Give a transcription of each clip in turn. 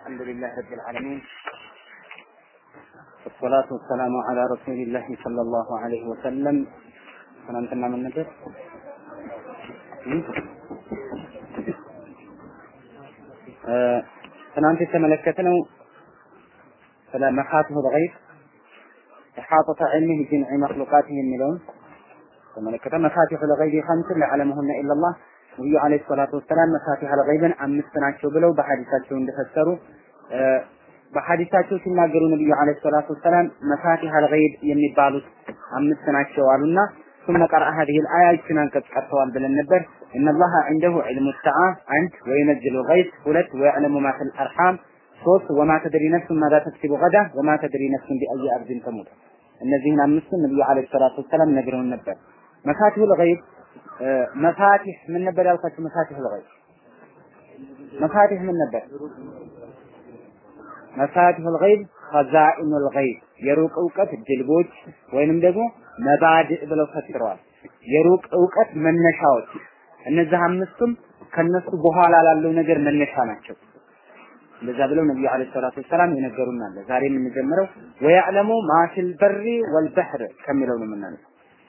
الحمد لله رب العالمين والصلاة والسلام على رسول الله صلى الله عليه وسلم ትናንትና ምን ነበር? ትናንት የተመለከትነው ስለ መኻቲሁ ልገይብ ኢሓጠተ ዒልሚህ ቢጀምዒ መክሉቃቲህ የሚለውን ተመለከተ። መፋቲሑ ልገይብ ኸምስን ለዓለመሁነ ኢለላህ ነቢዩ ዓለይሂ ሰላቱ ወሰላም መፋቲሐ ልገይብን አምስት ናቸው ብለው በሐዲሳቸው እንደፈሰሩ በሐዲሳቸው ሲናገሩ ነቢዩ ዓለይሂ ሰላቱ ወሰላም መፋቲሐ ልገይብ የሚባሉት አምስት ናቸው አሉና ثم قرأ هذه الآية ይችን አንቀጽ ቀርተዋል ብለን ነበር إن الله عنده علم الساعة አንድ وينزل الغيث ሁለት ويعلم ما في الأرحام ሶስት وما تدري نفس ماذا تكسب غدا وما تدري نفس بأي أرض تموت እነዚህን አምስቱን ነቢዩ ዓለይሂ ሰላቱ ወሰላም ነግረውን ነበር መፋቲሁ ልገይብ መፋቲህ ምን ነበር ያልኳችሁ? መፋቲህ ልገይብ መፋቲህ ምን ነበር? መፋቲህ ልገይብ ኸዛኢኑ ልገይብ የሩቅ እውቀት ድልቦች ወይንም ደግሞ መባድእ ብለው ፈጥረዋል። የሩቅ እውቀት መነሻዎች። እነዚህ አምስቱም ከነሱ በኋላ ላለው ነገር መነሻ ናቸው። እንደዛ ብለው ነብዩ አለይሂ ሰላቱ ወሰላም የነገሩን አለ። ዛሬ የምንጀምረው ወያዕለሙ ማፊል በሪ ወልበሕር ከሚለው ነው የምናነሳው።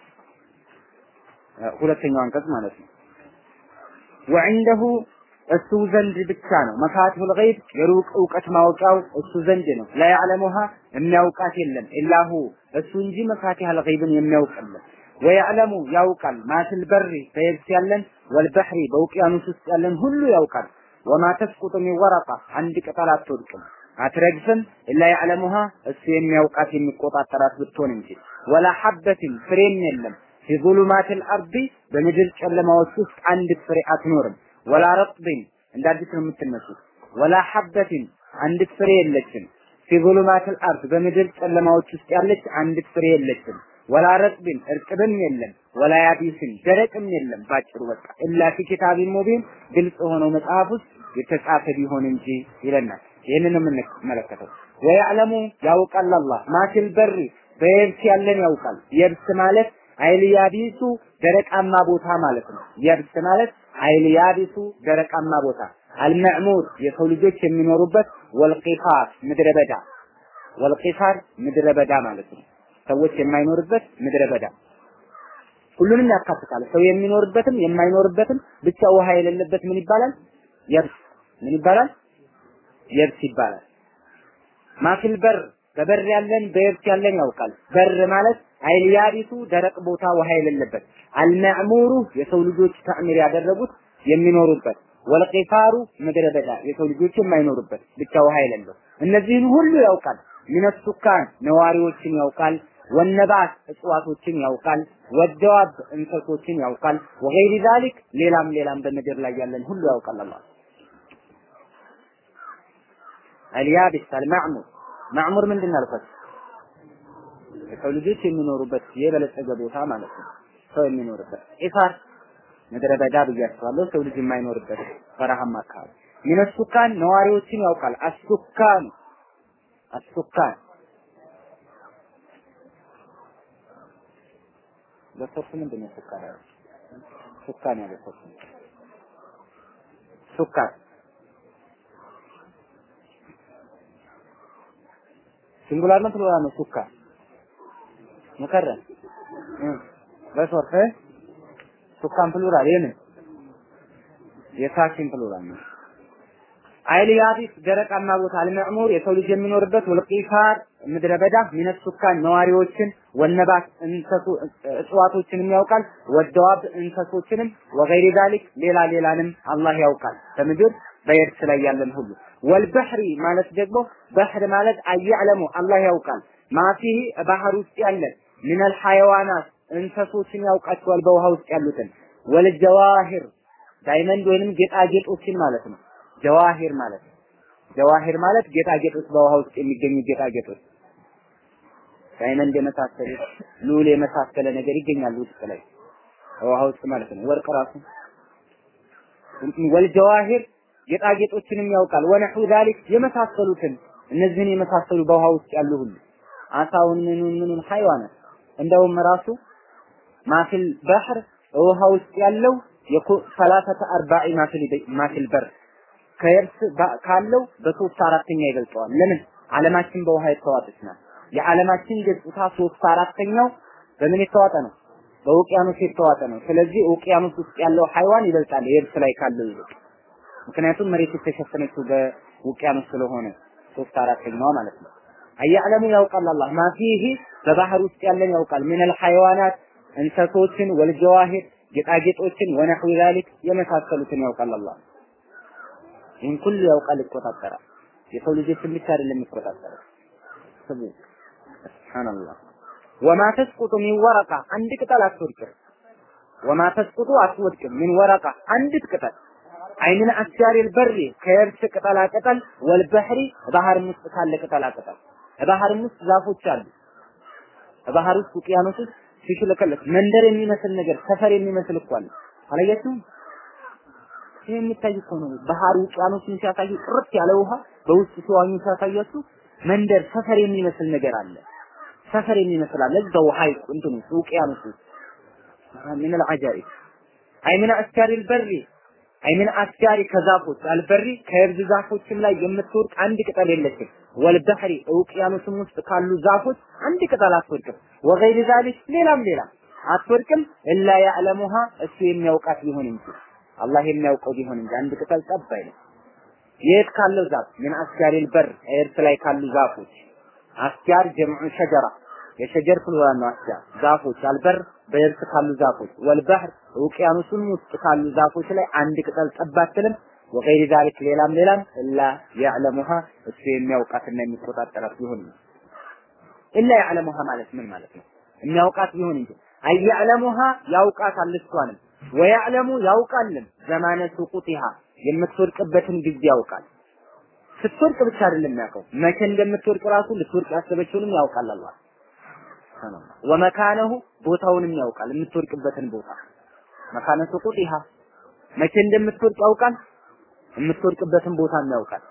ሁለተኛው አንቀጽ ማለት ነው። ወዕንደሁ እሱ ዘንድ ብቻ ነው መፋቲሁል ገይብ የሩቅ እውቀት ማወቂያው እሱ ዘንድ ነው። ላያዕለሙሃ የሚያውቃት የለም ኢላሁ እሱ እንጂ መፋቲሐል ገይብን የሚያውቅልን ወያዕለሙ ያውቃል ማፊል በሪ በየብስ ያለን ወልበሕሪ በውቅያኖስ ውስጥ ያለን ሁሉ ያውቃል። ወማ ተስቁጡ ሚን ወረቃ አንድ ቅጠል አትወድቅም አትረግፍም ኢላ ያዕለሙሃ እሱ የሚያውቃት የሚቆጣጠራት ብትሆን እንጂ ወላ ሐበትን ፍሬም የለም ፊ ዙሉማቲል አርዲ በምድር ጨለማዎች ውስጥ አንድ ፍሬ አትኖርም ወላ ረጥብን እንደ አዲስ ነው የምትነሱት ወላ ሐበትን አንዲት ፍሬ የለችም ፊ ዙሉማቲል አርድ በምድር ጨለማዎች ውስጥ ያለች አንዲት ፍሬ የለችም ወላ ረጥብን እርጥብም የለም ወላ ያቢስን ደረቅም የለም ባጭሩ በቃ ኢላ ፊ ኪታቢን ሙቢን ግልጽ ሆነው መጽሐፍ ውስጥ የተጻፈ ቢሆን እንጂ ይለናል። ይህንን የምንመለከተው ወያዕለሙ ያውቃል አላህ ማፊል በሪ በየብስ ያለን ያውቃል። የብስ ማለት አይል ያቢሱ ደረቃማ ቦታ ማለት ነው። የብስ ማለት አይል ያቢሱ ደረቃማ ቦታ አልመዕሙር የሰው ልጆች የሚኖሩበት ወልቂፋር ምድረ በዳ ወልቂፋር ምድረ በዳ ማለት ነው። ሰዎች የማይኖርበት ምድረ በዳ ሁሉንም ያካትታል። ሰው የሚኖርበትም የማይኖርበትም ብቻ ውሃ የሌለበት ምን ይባላል? የብስ ምን ይባላል? የብስ ይባላል። ማፊል በር በበር ያለን በየብስ ያለን ያውቃል። በር ማለት አይል ያቢሱ ደረቅ ቦታ ውሃ የሌለበት፣ አልመዕሙሩ የሰው ልጆች ተዕሚር ያደረጉት የሚኖሩበት፣ ወልቂፋሩ ምድረ በዳ የሰው ልጆች የማይኖሩበት ብቻ ውሃ የሌለው እነዚህን ሁሉ ያውቃል። ሚነሱካን ነዋሪዎችን ያውቃል። ወነባት እጽዋቶችን ያውቃል። ወደዋብ እንሰሶችን ያውቃል። ወገይሪ ዛሊክ ሌላም ሌላም በምድር ላይ ያለን ሁሉ ያውቃል አላህ። አልያቢስ አልማዕሙር ማዕሙር ምንድን አልኳት? የሰው ልጆች የሚኖሩበት የበለጸገ ቦታ ማለት ነው። ሰው የሚኖርበት ኢፋር ምድረ በዳ ብያቸዋለሁ። ሰው ልጅ የማይኖርበት በረሃማ አካባቢ ሚነሱካን ነዋሪዎችን ያውቃል። አሱካን አሱካን በሶርስ ምንድን ነው ሱካን ያለው? ሱካን ያለው ሶርስ ሱካን ሲንጉላር ነው ፕሉራል ነው? ሱካን ሙከረም በሶርስ ሱካን ፕሉራል የምን የሳኪን ፕሉራል ነው። አይል ያቢስ ደረቃማ ቦታ አልመዕሙር የሰው ልጅ የሚኖርበት ወልቂፋር ምድረ በዳ ሚነት ሱካን ነዋሪዎችን ወነባት እንሰሱ እጽዋቶችንም ያውቃል ወደዋብ እንሰሶችንም ወገይሪ ዛሊክ ሌላ ሌላንም አላህ ያውቃል በምድር በየብስ ላይ ያለን ሁሉ ወልበሕሪ ማለት ደግሞ በሕር ማለት አያዕለሙ አላህ ያውቃል ማፊህ ባህር ውስጥ ያለን ሚነል ሐይዋናት እንሰሶችን ያውቃቸዋል በውሃ ውስጥ ያሉትን ወልጀዋሂር ዳይመንድ ወይንም ጌጣጌጦችን ማለት ነው ጀዋሂር ማለት ጀዋሂር ማለት ጌጣጌጦች በውሃ ውስጥ የሚገኙ ጌጣጌጦች ዳይመንድ የመሳሰሉ ሉል የመሳሰለ ነገር ይገኛል ውስጥ ላይ ውሃ ውስጥ ማለት ነው። ወርቅ ራሱ ወልጀዋሂር ጌጣጌጦችንም ያውቃል። ወነሑ ዛሊክ የመሳሰሉትን እነዚህን የመሳሰሉ በውሃ ውስጥ ያሉ ሁሉ አሳውን ምኑን ምኑን ሐይዋናት እንደውም ራሱ ማፊል ባህር ውሃ ውስጥ ያለው ሰላሰተ አርባዒ ማፊል ማፊል በር ከየብስ ካለው በሶስት አራተኛ ይበልጠዋል። ለምን? ዓለማችን በውሃ የተዋጠች ናት። የዓለማችን ገጽታ ሶስት አራተኛው በምን የተዋጠ ነው? በውቅያኖስ የተዋጠ ነው። ስለዚህ ውቅያኖስ ውስጥ ያለው ሐይዋን ይበልጣል የብስ ላይ ካለው ይልቅ። ምክንያቱም መሬት የተሸፈነችው በውቅያኖስ ስለሆነ ሶስት አራተኛዋ ማለት ነው። አያዕለሙ ያውቃል አላህ ማፊህ በባህር ውስጥ ያለን ያውቃል ሚነል ሐይዋናት እንሰሶችን ወልጀዋሂር ጌጣጌጦችን ወነሕዊ ዛሊክ የመሳሰሉትን ያውቃል አላህ። ይህን ሁሉ ያውቃል፣ ይቆጣጠራል። የሰው ልጆችን ብቻ አይደለም የሚቆጣጠረው። ስሙ ሱብሃንአላህ። ወማ ተስቁጡ ሚን ወረቃ አንድ ቅጠል አትወድቅም። ወማ ተስቁጡ አትወድቅም ሚን ወረቃ አንዲት ቅጠል አይምን አስያሪል በሪ ከየብስ ቅጠላ ቅጠል ወልበህሪ ባህርም ውስጥ ካለ ቅጠላ ቅጠል ባህርም ውስጥ ዛፎች አሉ። ባህር ውስጥ ውቅያኖስ ውስጥ ሲሽለከለክ መንደር የሚመስል ነገር ሰፈር የሚመስል እኮ አለ። አላያችሁም? ይህ የሚታይ እኮ ነው። ባህር ውቅያኖስን ሲያሳዩ ጥርት ያለ ውሃ በውስጥ ሲዋኙ ሲያሳያችሁ መንደር ሰፈር የሚመስል ነገር አለ። ሰፈር የሚመስል አለ እዛው ሐይቅ እንትኑ ውቅያኖስ ውስጥ ምን العجائب አይ ምን አስካሪ البر አይ ምን አስካሪ ከዛፎች አልበሪ ከየብዝ ዛፎችም ላይ የምትወርቅ አንድ ቅጠል የለችም። ወልበህሪ ውቅያኖስም ውስጥ ካሉ ዛፎች አንድ ቅጠል አትወድቅም። ወገይር ዛሊክ ሌላም ሌላ አትወድቅም። እላ ያዕለሙሃ እሱ የሚያውቃት ቢሆን እንጂ አላህ የሚያውቀው ቢሆን እንጂ አንድ ቅጠል ጠብ አይልም። የት ካለው ዛፍ ምን አስጋሪል በር ኤርት ላይ ካሉ ዛፎች አስጋር ጀምዑ ሸጀራ የሸጀር ፕሉራል ነው። አስጋር ዛፎች አልበር በየብስ ካሉ ዛፎች ወልባህር ውቅያኖሱም ውስጥ ካሉ ዛፎች ላይ አንድ ቅጠል ጠብ አትልም። ወገይር ዛሊክ ሌላም ሌላም እላ ያዕለሙሃ እሱ የሚያውቃትና የሚቆጣጠራት ቢሆን እንጂ ኢላ ያዕለሙሃ ማለት ምን ማለት ነው? የሚያውቃት ቢሆን እንጂ አያዕለሙሃ ያውቃታል እሷንም ወያዕለሙ ያውቃልም ዘማነ ሱቁቲሃ የምትወድቅበትን ጊዜ ያውቃል። ስትወድቅ ብቻ አይደለም የሚያውቀው መቼ እንደምትወድቅ ራሱ ልትወድቅ ያሰበችውንም ያውቃል አላህ ሱብሃንአላህ። ወመካነሁ ቦታውንም ያውቃል የምትወድቅበትን ቦታ መካነ ሱቁቲሃ መቼ እንደምትወድቅ ያውቃል። የምትወድቅበትን ቦታም ያውቃል።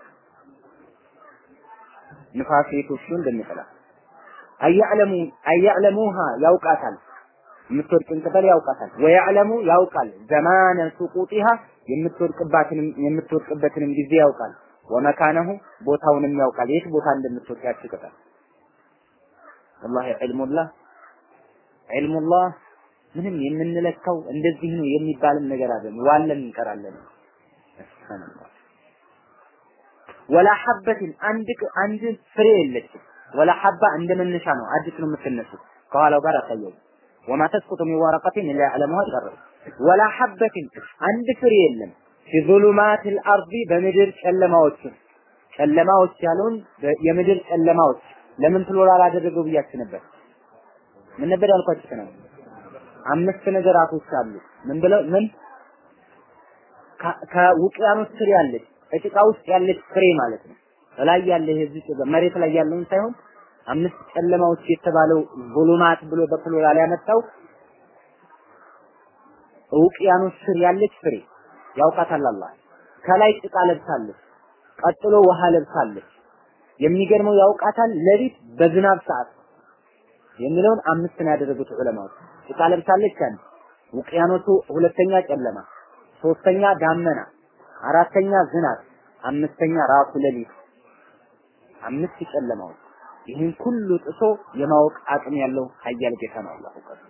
ንፋስ ቤቶቹ እንደሚጠላ አያዕለሙ አያዕለሙሃ ያውቃታል የምትወድቅን ቅጠል ያውቃታል። ወያዕለሙ ያውቃል ዘማነ ሱቁጢሃ የምትወድቅባትንም የምትወድቅበትንም ጊዜ ያውቃል። ወመካነሁ ቦታውንም ያውቃል የት ቦታ እንደምትወድቅ ያቺ ቅጠል። ወላሂ ዒልሙላህ ዒልሙላህ ምንም የምንለካው እንደዚህ ነው የሚባልም ነገር አይደለም። ዋለን እንቀራለን። ሱብሃንአላህ ወላ ሐበትን አንድ አንድ ፍሬ የለችም። ወላ ሐባ እንደ መነሻ ነው። አዲስ ነው የምትነሱት ከኋላው ጋር አሳየው ወማ ተስቁጡ ሚን ወረቀቲን ኢላ ያዕለሙሃ ይቀርብ ወላ ሐበትን አንድ ፍሬ የለም ፊ ዙሉማቲል አርዲ በምድር ጨለማዎች ጨለማዎች ያለውን የምድር ጨለማዎች ለምን ፕሉራል አደረገው ብያችሁ ነበር። ምን ነበር ያልኳችሁ ነው? አምስት ነገራቶች አሉ። ምን ብለው ምን ከውቅያኖስ ስር ያለች እጭቃ ውስጥ ያለች ፍሬ ማለት ነው። ላይ ያለ የዚህ መሬት ላይ ያለውን ሳይሆን አምስት ጨለማዎች የተባለው ዙሉማት ብሎ በፕሉራል ያመጣው ውቅያኖስ ስር ያለች ፍሬ ያውቃታል አላህ። ከላይ ጭቃ ለብሳለች፣ ቀጥሎ ውሃ ለብሳለች። የሚገርመው ያውቃታል ሌሊት በዝናብ ሰዓት የሚለውን አምስት ነው ያደረጉት ዑለማዎች። ጭቃ ለብሳለች አንድ፣ ውቅያኖሱ ሁለተኛ ጨለማ፣ ሶስተኛ ዳመና፣ አራተኛ ዝናብ፣ አምስተኛ ራሱ ሌሊት። አምስት ጨለማዎች ይህን ሁሉ ጥሶ የማወቅ አቅም ያለው ኃያል ጌታ ነው አላህ እውቀቱ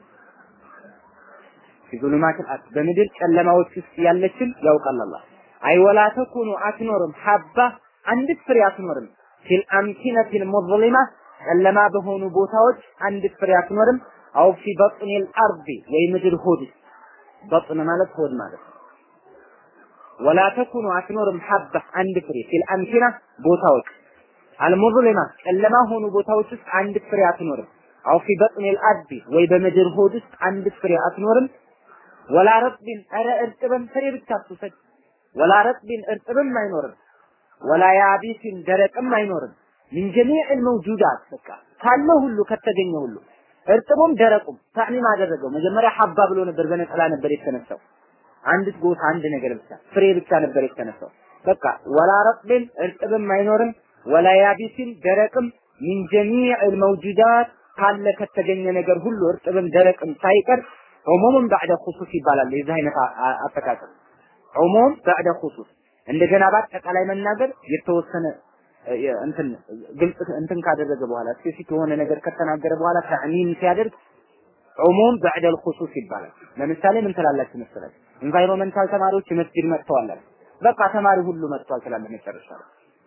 ፊዙሉማት በምድር ጨለማዎች ውስጥ ያለችን ያውቃል አላህ። አይ ወላ ተኩኑ አትኖርም ሀባ አንዲት ፍሬ አትኖርም ፊል አምኪነቲል ሙዝሊማ ጨለማ በሆኑ ቦታዎች አንዲት ፍሬ አትኖርም። አው ፊ በጥኒል አርዲ ወይ ምድር ሆድ በጥን ማለት ሆድ ማለት ነው። ወላ ተኩኑ አትኖርም ሀባ አንድ ፍሬ ፊል አምኪና ቦታዎች አልሙዝሊማ ጨለማ ሆኑ ቦታዎች ውስጥ አንድ ፍሬ አትኖርም። አው ፊ በጥኒል አርዲ ወይ በምድር ሆድ ውስጥ አንድ ፍሬ አትኖርም። ወላ ረጥቢን ኧረ እርጥብም ፍሬ ብቻ አትውሰድ። ወላ ረጥቢን እርጥብም አይኖርም። ወላ ያቢሲን ደረቅም አይኖርም። ሚን ጀሚዕል መውጁዳት በቃ ካለው ሁሉ ከተገኘ ሁሉ እርጥቡም ደረቁም ታዕሚም አደረገው። መጀመሪያ ሀባ ብሎ ነበር፣ በነጠላ ነበር የተነሳው። አንዲት ጎታ አንድ ነገር ብቻ ፍሬ ብቻ ነበር የተነሳው። በቃ ወላ ረጥቢን እርጥብም አይኖርም። ወላ ያቢሲን ደረቅም ሚን ጀሚዕል መውጁዳት ካለ ከተገኘ ነገር ሁሉ እርጥብም ደረቅም ሳይቀር ዑሙምን ባዕደ ኹሱስ ይባላል። የዚህ አይነት አጠቃቀም ዑሙም ባዕደ ኹሱስ እንደገና በአጠቃላይ መናገር የተወሰነ እንትን ግልጽ እንትን ካደረገ በኋላ ስፔሲፊክ የሆነ ነገር ከተናገረ በኋላ ተዕሚም ሲያደርግ ዑሙም በዕደል ኹሱስ ይባላል። ለምሳሌ ምን ትላላችሁ መሰላችሁ? ኢንቫይሮንመንታል ተማሪዎች መስጂድ መጥተዋል አለ። በቃ ተማሪ ሁሉ መጥቷል ትላለህ መጨረሻ ላይ።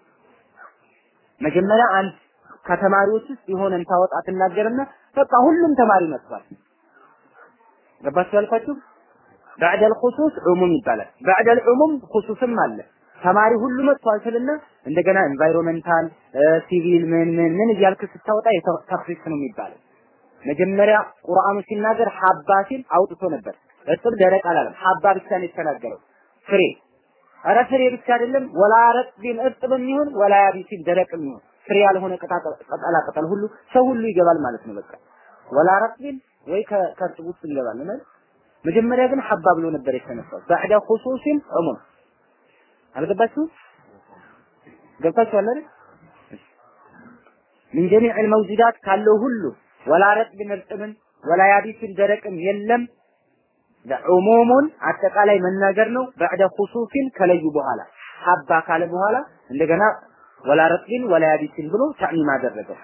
መጀመሪያ አንድ ከተማሪዎች ውስጥ የሆነን ታወጣ ትናገርና በቃ ሁሉም ተማሪ መጥቷል። ገባችሁ ያልኳችሁ? በዕደል ኹሱስ ዑሙም ይባላል። በዕደል ዑሙም ኹሱስም አለ። ተማሪ ሁሉ መጥቷል ስልና እንደገና ኤንቫይሮንመንታል ሲቪል ምን ምን ምን እያልክ ስታወጣ ተፍሪስ ነው የሚባለው። መጀመሪያ ቁርአኑ ሲናገር ሀባ ሲል አውጥቶ ነበር። እርጥብ ደረቅ አላለም። ሀባ ብቻ ነው የተናገረው። ፍሬ ኧረ ፍሬ ብቻ አይደለም ወላ ረጥቢን እርጥብም ይሁን ወላ ያቢሲን ደረቅም ይሁን ፍሬ ያልሆነ ቅጠላ ቅጠል ሁሉ ሰው ሁሉ ይገባል ማለት ነው። በቃ ወላ ረጥቢን ወይ ከእርጥብ ውስጥ ይገባል ማለት መጀመሪያ ግን ሀባ ብሎ ነበር የተነሳው። ባዕደ ኹሱሲን ዑሙም አልገባችሁ? ገብታችኋል አይደል? ምን ጀሚዕ አልመውጁዳት ካለው ሁሉ ወላ ረጥብን እርጥብን ወላ ያቢስን ደረቅም የለም ዑሙሙን አጠቃላይ መናገር ነው። በዕደ ኹሱሲን ከለዩ በኋላ ሀባ ካለ በኋላ እንደገና ወላ ረጥብን ወላ ያቢስን ብሎ ተዕሚም አደረገው።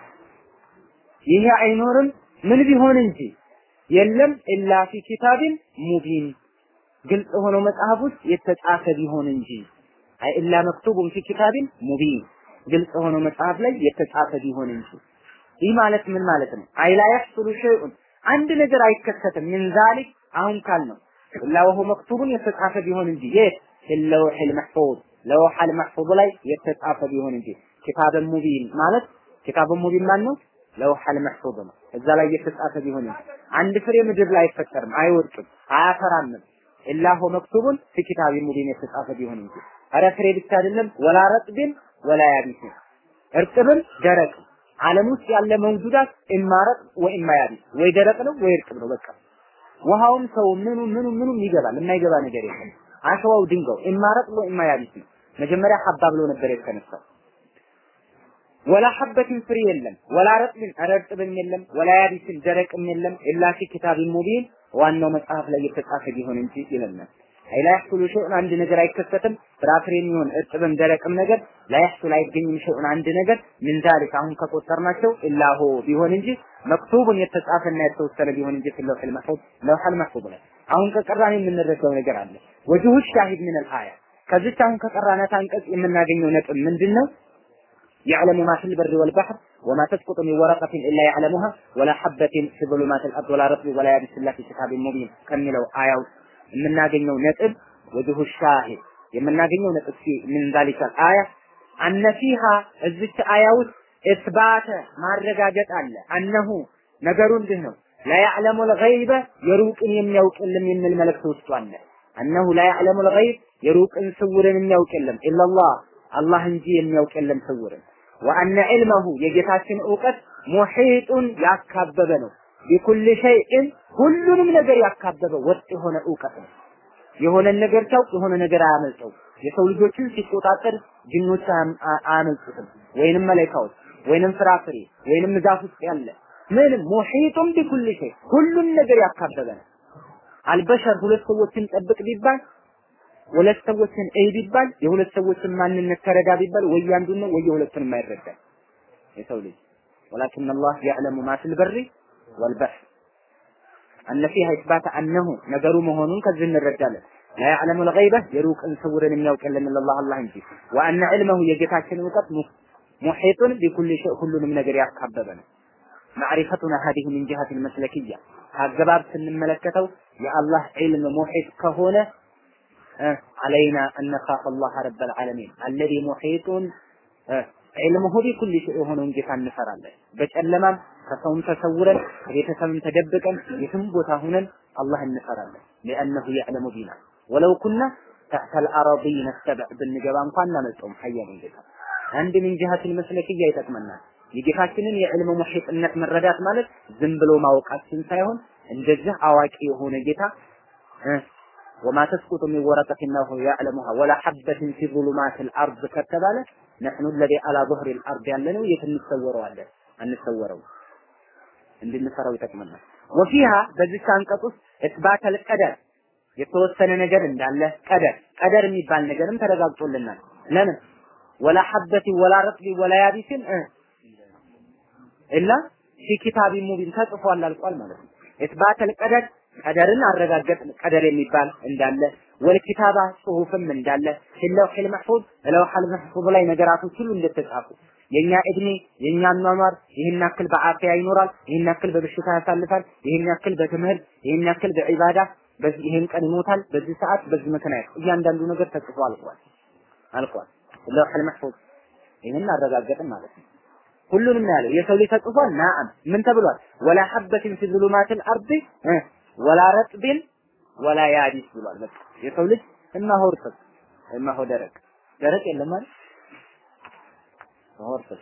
ይሄ አይኖርም ምን ቢሆን እንጂ የለም ኢላ ፊ ኪታቢን ሙቢን ግልጽ ሆነው መጽሐፍ ውስጥ የተጻፈ ቢሆን እንጂ አይ ኢላ መክቱቡን ፊ ኪታቢን ሙቢን ግልጽ ሆነው መጽሐፍ ላይ የተጻፈ ቢሆን እንጂ ይህ ማለት ምን ማለት ነው? አይ ላ የሕሱሉ ሸይኡን አንድ ነገር አይከሰትም ምን ዛሊክ አሁን ካልነው ኢላ ወሁ መክቱቡን የተጻፈ ቢሆን እንጂ የት ፊለውሒል መሕፉዝ ለውሐል መሕፉዝ ላይ የተጻፈ ቢሆን እንጂ ኪታብን ሙቢን ማለት ኪታብን ሙቢን ማን ነው? ለውሐል መሕፉዝ ነው። እዛ ላይ የተጻፈ ቢሆን እንጂ አንድ ፍሬ ምድር ላይ አይፈጠርም፣ አይወድቅም፣ አያፈራምም። ኢላ ሁ መክቱቡን ፊ ኪታቢን ሙቢን የተጻፈ ቢሆን እንጂ ኧረ ፍሬ ብቻ አይደለም ወላ ረጥብን ወላ ያቢስን እርጥብን ደረቅ ዓለም ውስጥ ያለ መውጁዳት ኢማረጥ ወኢማ ያቢስ ወይ ደረቅ ነው ወይ እርጥብ ነው በቃ ውሃውም ሰው ምኑ ምኑ ምኑም ይገባል የማይገባ ነገር የለም አሸዋው ድንጋው ኢማረጥ ወኢማ ያቢስ ነው መጀመሪያ ሀባ ብሎ ነበር የተነሳው ወላ ሐበትን ፍሬ የለም ወላ ረጥብን ኧረ እርጥብም የለም ወላ ያቢስን ደረቅም የለም ኢላ ፊ ኪታቢን ሙቢን ዋናው መጽሐፍ ላይ የተጻፈ ቢሆን እንጂ ይለናል አይ ላ ያሕሱሉ ሸይኡን አንድ ነገር አይከሰትም ፍራፍሬም ይሁን እርጥብም ደረቅም ነገር ላ ያሕሱል አይገኝም ሸይኡን አንድ ነገር ምን ዛሊክ አሁን ከቆጠርናቸው ኢላ ሁ ቢሆን እንጂ መክቱቡን የተጻፈና የተወሰነ ቢሆን እንጂ ፊ ለውሒል መሕፉዝ ለውሐል መሕፉዝ ላይ አሁን ከቀራን የምንረዳው ነገር አለ ወጅሁ ሻሂድ ምን አልአያ ከዚች አሁን ከቀራናት አንቀጽ የምናገኘው ነጥብ ምንድን ነው يعلم ما في البر والبحر وما تسقط من ورقة إلا يعلمها ولا حبة في ظلمات الأرض ولا رطب ولا يابس إلا في كتاب مبين كملوا آية የምናገኘው ነጥብ ወጅሁ ሻሂድ የምናገኘው ነጥብ ምን ዛሊከ አያ አነ ፊሃ እዚች አያ ውስጥ እስባተ ማረጋገጥ አለ አነሁ ነገሩ እንዲህ ነው ላያዕለሙ ልገይበ የሩቅን የሚያውቅ የለም የሚል መልእክት ውስጡ አለ አነሁ ላያዕለሙ ልገይብ የሩቅን ስውርን የሚያውቅ የለም ኢላላህ አላህ እንጂ የሚያውቅ የለም ስውርን ወአነ ዒልመሁ የጌታችን እውቀት ሙሒጡን ያካበበ ነው ቢኩል ሸይእን ሁሉንም ነገር ያካበበ ወጥ የሆነ እውቀት ነው። የሆነን ነገር ሲያውቅ የሆነ ነገር አያመልጠው። የሰው ልጆችን ሲቆጣጠር ጅኖች አያመልጡትም፣ ወይንም መላኢካዎች፣ ወይንም ፍራፍሬ፣ ወይንም ዛፍ ውስጥ ያለ ምንም ሙሒጡን ቢኩል ሸይ ሁሉን ነገር ያካበበ ነው። አልበሸር ሁለት ሰዎችን ጠብቅ ቢባል ሁለት ሰዎችን እይ ቢባል የሁለት ሰዎችን ማንነት ተረዳ ቢባል ወይ አንዱን ነው ወይ የሁለቱንም አይረዳም የሰው ልጅ ወላኪን አላህ ያዕለሙ ማ ፊል በሪ ወልበሕር አነ ፊሃ ኢስባተ አነሁ ነገሩ መሆኑን ከዚህ እንረዳለን። ላ ያዕለሙ ልገይበ የሩቅን ስውርን የሚያውቅ የለም ኢለላህ አላህ እንጂ ወአነ ዕልመሁ የጌታችን እውቀት ሙሒጡን ቢኩል ሸይ ሁሉንም ነገር ያካበበ ነው። ማዕሪፈቱና ሀዲህ ሚን ጅሀት ልመስለክያ ከአገባብ ስንመለከተው የአላህ ዒልም ሙሒጥ ከሆነ አለይና አነኻፍ አላህ ረበል ዓለሚን አለዚ ሙሒጡን ዒልሙሁ ቢኩል ሸይ የሆነውን ጌታ እንፈራለን። በጨለማም ከሰውም ተሰውረን ከቤተሰብም ተደብቀን የትም ቦታ ሁነን አላህ እንፈራለን። ሊአነሁ ያዕለሙ ቢና ወለው ኩና ተሕተል አረዲነ ሰብዕ ብንገባ እንኳን እናመልጠውም ሀያልን ጌታ አንድ ምን ጅሀትን መስለክያ ይጠቅመናል። የጌታችንን የዕልም ሙሒጥነት መረዳት ማለት ዝም ብሎ ማወቃችን ሳይሆን እንደዚህ አዋቂ የሆነ ጌታ ወማ ተስቁጡ ሚን ወረቀትን ለሁ ያዕለሙሃ ወላ ሐበትን ፊ ዙሉማት ልአርድ ከተባለ ነሕኑ ለዚ አላ ظህር ልአርድ ያለነው የት እንሰወረዋለን? አንሰወረው እንድንሰራው ይጠቅመናል። ወፊሃ በዚህ አንቀጽ ውስጥ እስባት አልቀደር የተወሰነ ነገር እንዳለ ቀደር ቀደር የሚባል ነገርም ተረጋግጦልናል። ለምን ወላ ሐበቲ ወላ ረጥቢ ወላ ያቢስን ኢላ ፊ ኪታቢን ሙቢን ተጽፏል አልቋል ማለት ነው። ኢትባተል ቀደር ቀደርን አረጋገጥን ቀደር የሚባል እንዳለ ወልኪታባ ጽሁፍም እንዳለ ፊለውሒል መሕፉዝ ለውሐል መሕፉዝ ላይ ነገራቶች ሁሉ እንደተጻፉ የኛ እድሜ የኛ አኗኗር ይህን ያክል በአፊያ ይኖራል፣ ይህን ያክል በበሽታ ያሳልፋል፣ ይህን ያክል በትምህርት፣ ይህን ያክል በዒባዳ፣ በዚህ ይህን ቀን ይሞታል፣ በዚህ ሰዓት፣ በዚህ ምክንያት እያንዳንዱ ነገር ተጽፎ አልቋል አልቋል። ለውሐል መሕፉዝ ይህን አረጋገጥን ማለት ነው። ሁሉንም ነው ያለው። የሰው ልጅ ተጽፏል። ናአም ምን ተብሏል? ወላ ሐበትን ፊ ዙሉማቲል አርዲ ወላ ረጥብን ወላ ያቢስ ብሏል። በቃ የሰው ልጅ እነሆ እርጥብ እነሆ ደረቅ ደረቅ የለም ማለት እርጥብ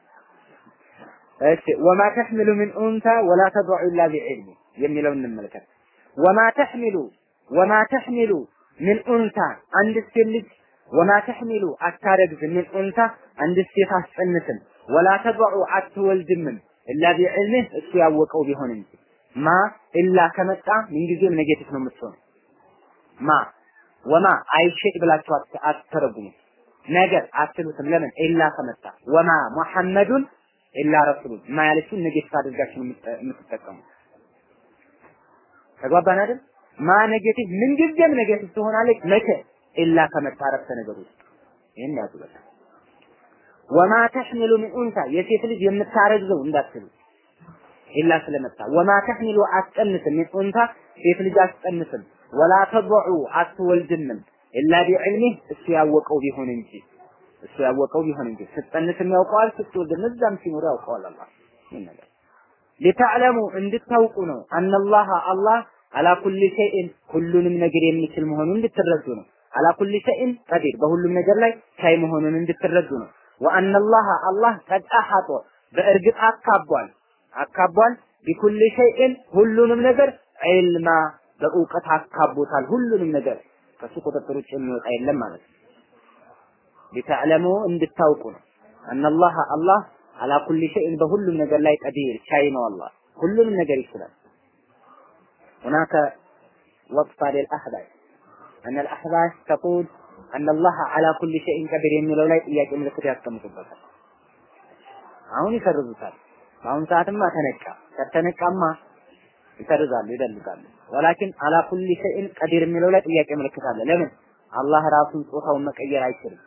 እሺ ወማ ተሕሚሉ ሚን ኡንታ ወላ ተድዑ ኢላ ቢዕልሚ የሚለውን እንመልከት። ወማ ተሕሚሉ ወማ ተሕሚሉ ሚን ኡንታ አንድ ሴት ልጅ ወማ ተሕሚሉ አታረግዝም ሚን ኡንታ አንድ ሴት አስጸንስም ወላ ተድዑ አትወልድምም ኢላ ቢዕልምህ እሱ ያወቀው ቢሆን እንጂ ማ ኢላ ከመጣ ምንጊዜም ኔጌቲቭ ነው የምትሆነው። ማ ወማ አይሸጥ ብላችሁ አትተረጉሙ። ነገር አትሉትም። ለምን ኢላ ከመጣ ወማ ሙሐመዱን ኢላ ረሱሉን ማ ያለችውን ኔጌቲቭ አድርጋችሁ የምትጠቀሙ ተግባባን አይደል? ማ ኔጌቲቭ ምንጊዜም ኔጌቲቭ ትሆናለች። መቼ ኢላ ከመጣ ረፍተ ነገር ውስጥ ይሄን ያዙ በቃ ወማ ተሕሚሉ ሚን ኡንሳ የሴት ልጅ የምታረግዘው እንዳትሉ ኢላ ስለመጣ ወማ ተሕሚሉ አትጸንስም ሚን ኡንሳ ሴት ልጅ አትጸንስም ወላ ተضዑ አትወልድምም ኢላ ቢዕልሚህ እሱ ያወቀው ቢሆን እንጂ እሱ ያወቀው ቢሆን እንጂ ስትጸንስም ያውቀዋል ስትወልድም እዛም ሲኖር ያውቀዋል አላህ ይህን ነገር ሊተዕለሙ እንድታውቁ ነው አነላህ አላህ አላ ኩሊ ሸይእን ሁሉንም ነገር የሚችል መሆኑን እንድትረዱ ነው አላ ኩሊ ሸይእን ቀዲር በሁሉም ነገር ላይ ቻይ መሆኑን እንድትረዱ ነው ወአነላህ አላህ ቀድ አሐጦ በእርግጥ አካቧል አካቧል ቢኩል ሸይእን ሁሉንም ነገር ዒልማ በእውቀት አካቦታል ሁሉንም ነገር ከሱ ቁጥጥር ውጭ የሚወጣ የለም ማለት ነው ሊተዕለሙ እንድታውቁ ነው አነላህ አላህ አላ ኩሊ ሸይእን በሁሉም ነገር ላይ ቀዲር ቻይ ነው አላህ ሁሉንም ነገር ይችላል هناك وصفة للأحباش أن الأحباش تقول أن الله على كل شيء قدير የሚለው ላይ ጥያቄ ምልክት ያስቀምጡበታል አሁን ይሰርዙታል በአሁን ሰዓትማ ተነቃ ከተነቃማ ይሰርዛሉ ይደልጋሉ ወላኪን አላ ኩሊ ሸይን ቀዲር የሚለው ላይ ጥያቄ ምልክት አለ ለምን አላህ ራሱን ጾታውን መቀየር አይችልም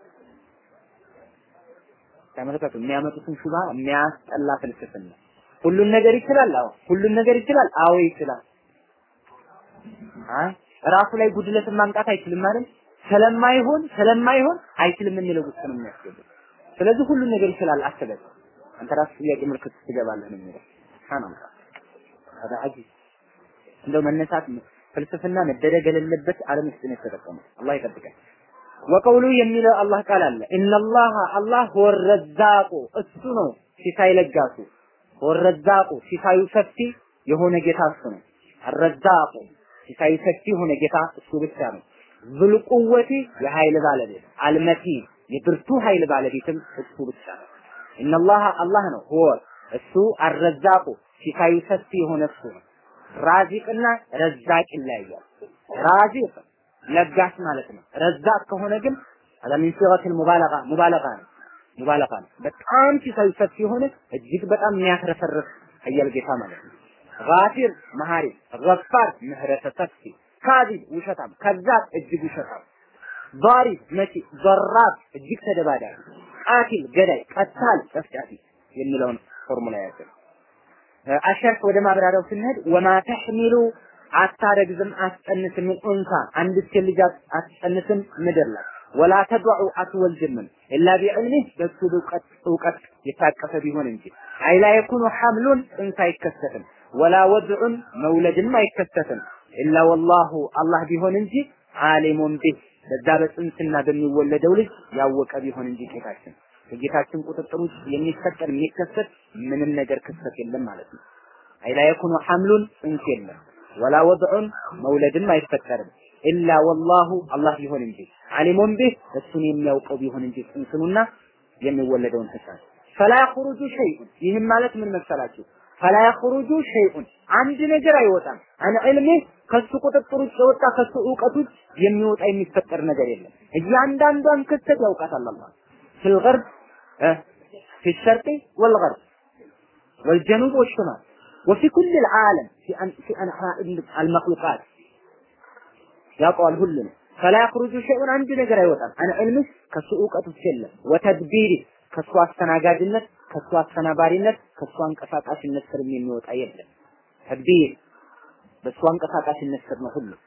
ተመልከቱ የሚያመጡትን ሹባ የሚያስጠላ ፍልስፍና ሁሉን ነገር ይችላል አዎ ሁሉን ነገር ይችላል አዎ ይችላል አይ ራሱ ላይ ጉድለትን ማምጣት አይችልም ማለት ስለማይሆን ስለማይሆን አይችልም የሚለው ውስጥ ነው የሚያስገባው ስለዚህ ሁሉን ነገር ይችላል አስበህ አንተ ራስህ ጥያቄ ምልክት ትገባለህ ነው የሚለው ሱብሃንአላህ هذا عجيب እንደው መነሳት ፍልስፍና መደረግ የሌለበት ዓለም ውስጥ ነው የተጠቀመው አላህ ይጠብቀን ወቀውሉ የሚለው አላህ ቃል አለ ኢነላህ አላህ ወረዛቁ እሱ ነው ሲሳይ ለጋሱ ወረዛቁ ሲሳዩ ሰፊ የሆነ ጌታ እሱ ነው አረዛቁ ሲሳዩ ሰፊ የሆነ ጌታ እሱ ብቻ ነው ዝልቁወቲ የኃይል ባለቤት አልመቲ የብርቱ ኃይል ባለቤትም እሱ ብቻ ነው ኢነላህ አላህ ነው ሆ እሱ አረዛቁ ሲሳዩ ሰፊ የሆነ እሱ ነው ራዚቅና ረዛቅ ይለያያል ራዚቅ ለጋስ ማለት ነው ረዛቅ ከሆነ ግን አለሚን ሲገቱል ሙባለጋ ሙባለጋ ነው ሙባለጋ ነው በጣም ሲሳዩ ሰፊ የሆነ እጅግ በጣም የሚያትረፈርፍ ኃያል ጌታ ማለት ነው ጋፊር መሐሪ ገፋር ምህረተ ሰፊ ካዚብ ውሸታም ከዛብ እጅግ ውሸታም ዳሪ መቺ ዘራብ እጅግ ተደባዳቢ ቃቲል ገዳይ ቀታል ጨፍጫፊ የሚለውን ፎርሙላ ያዘ አሸርፍ ወደ ማብራሪያው ስንሄድ ወማ ተሕሚሉ አታረግዝም አትጸንስም ኡንሳ አንድ ሴት ልጅ አትጸንስም ምድር ላይ ወላ ተድዑ አትወልድምም ኢላ ቢዕልሚህ በሱ እውቀት እውቀት የታቀፈ ቢሆን እንጂ አይ ላ የኩኑ ሐምሉን ጽንስ አይከሰትም ወላ ወድዑን መውለድም አይከሰትም ኢላ ወላሁ አላህ ቢሆን እንጂ ዓሊሙን ቢህ በዛ በጽንስና በሚወለደው ልጅ ያወቀ ቢሆን እንጂ ጌታችን ከጌታችን ቁጥጥር ውስጥ የሚፈጠር የሚከሰት ምንም ነገር ክስተት የለም ማለት ነው። አይላ የኩኑ ሐምሉን ጽንስ የለም ወላ ወድዑን መውለድም አይፈጠርም ኢላ ወላሁ አላህ ቢሆን እንጂ ዓሊሙን ቢህ እሱን የሚያውቀው ቢሆን እንጂ ጽንስኑና የሚወለደውን ህፃን ፈላ የኽሩጁ ሸይኡን ይህም ማለት ምን መሰላችሁ ፈላ የኽሩጁ ሸይኡን አንድ ነገር አይወጣም። አን ዒልሚ ከሱ ቁጥጥር ውጭ የወጣ ከሱ እውቀት ውጭ የሚወጣ የሚፈጠር ነገር የለም። እያንዳንዷን ክስተት ያውቃታል አላህ ፊል ገርብ ፊ ሸርቂ ወልገርብ والجنوب والشمال وفي كل العالم في أن في أنحاء المخلوقات ያውቀዋል ሁሉንም ፈላ ያኽሩጁ ሸይኡን አንድ ነገር አይወጣም አን ዒልሚ ከሱ እውቀት ውስጥ የለም ወተድቢሪ ከሱ አስተናጋጅነት ከሱ አስተናባሪነት ከሱ አንቀሳቃሽነት ስር የሚወጣ የለም ተድቢር በሱ አንቀሳቃሽነት ስር ነው ሁሉ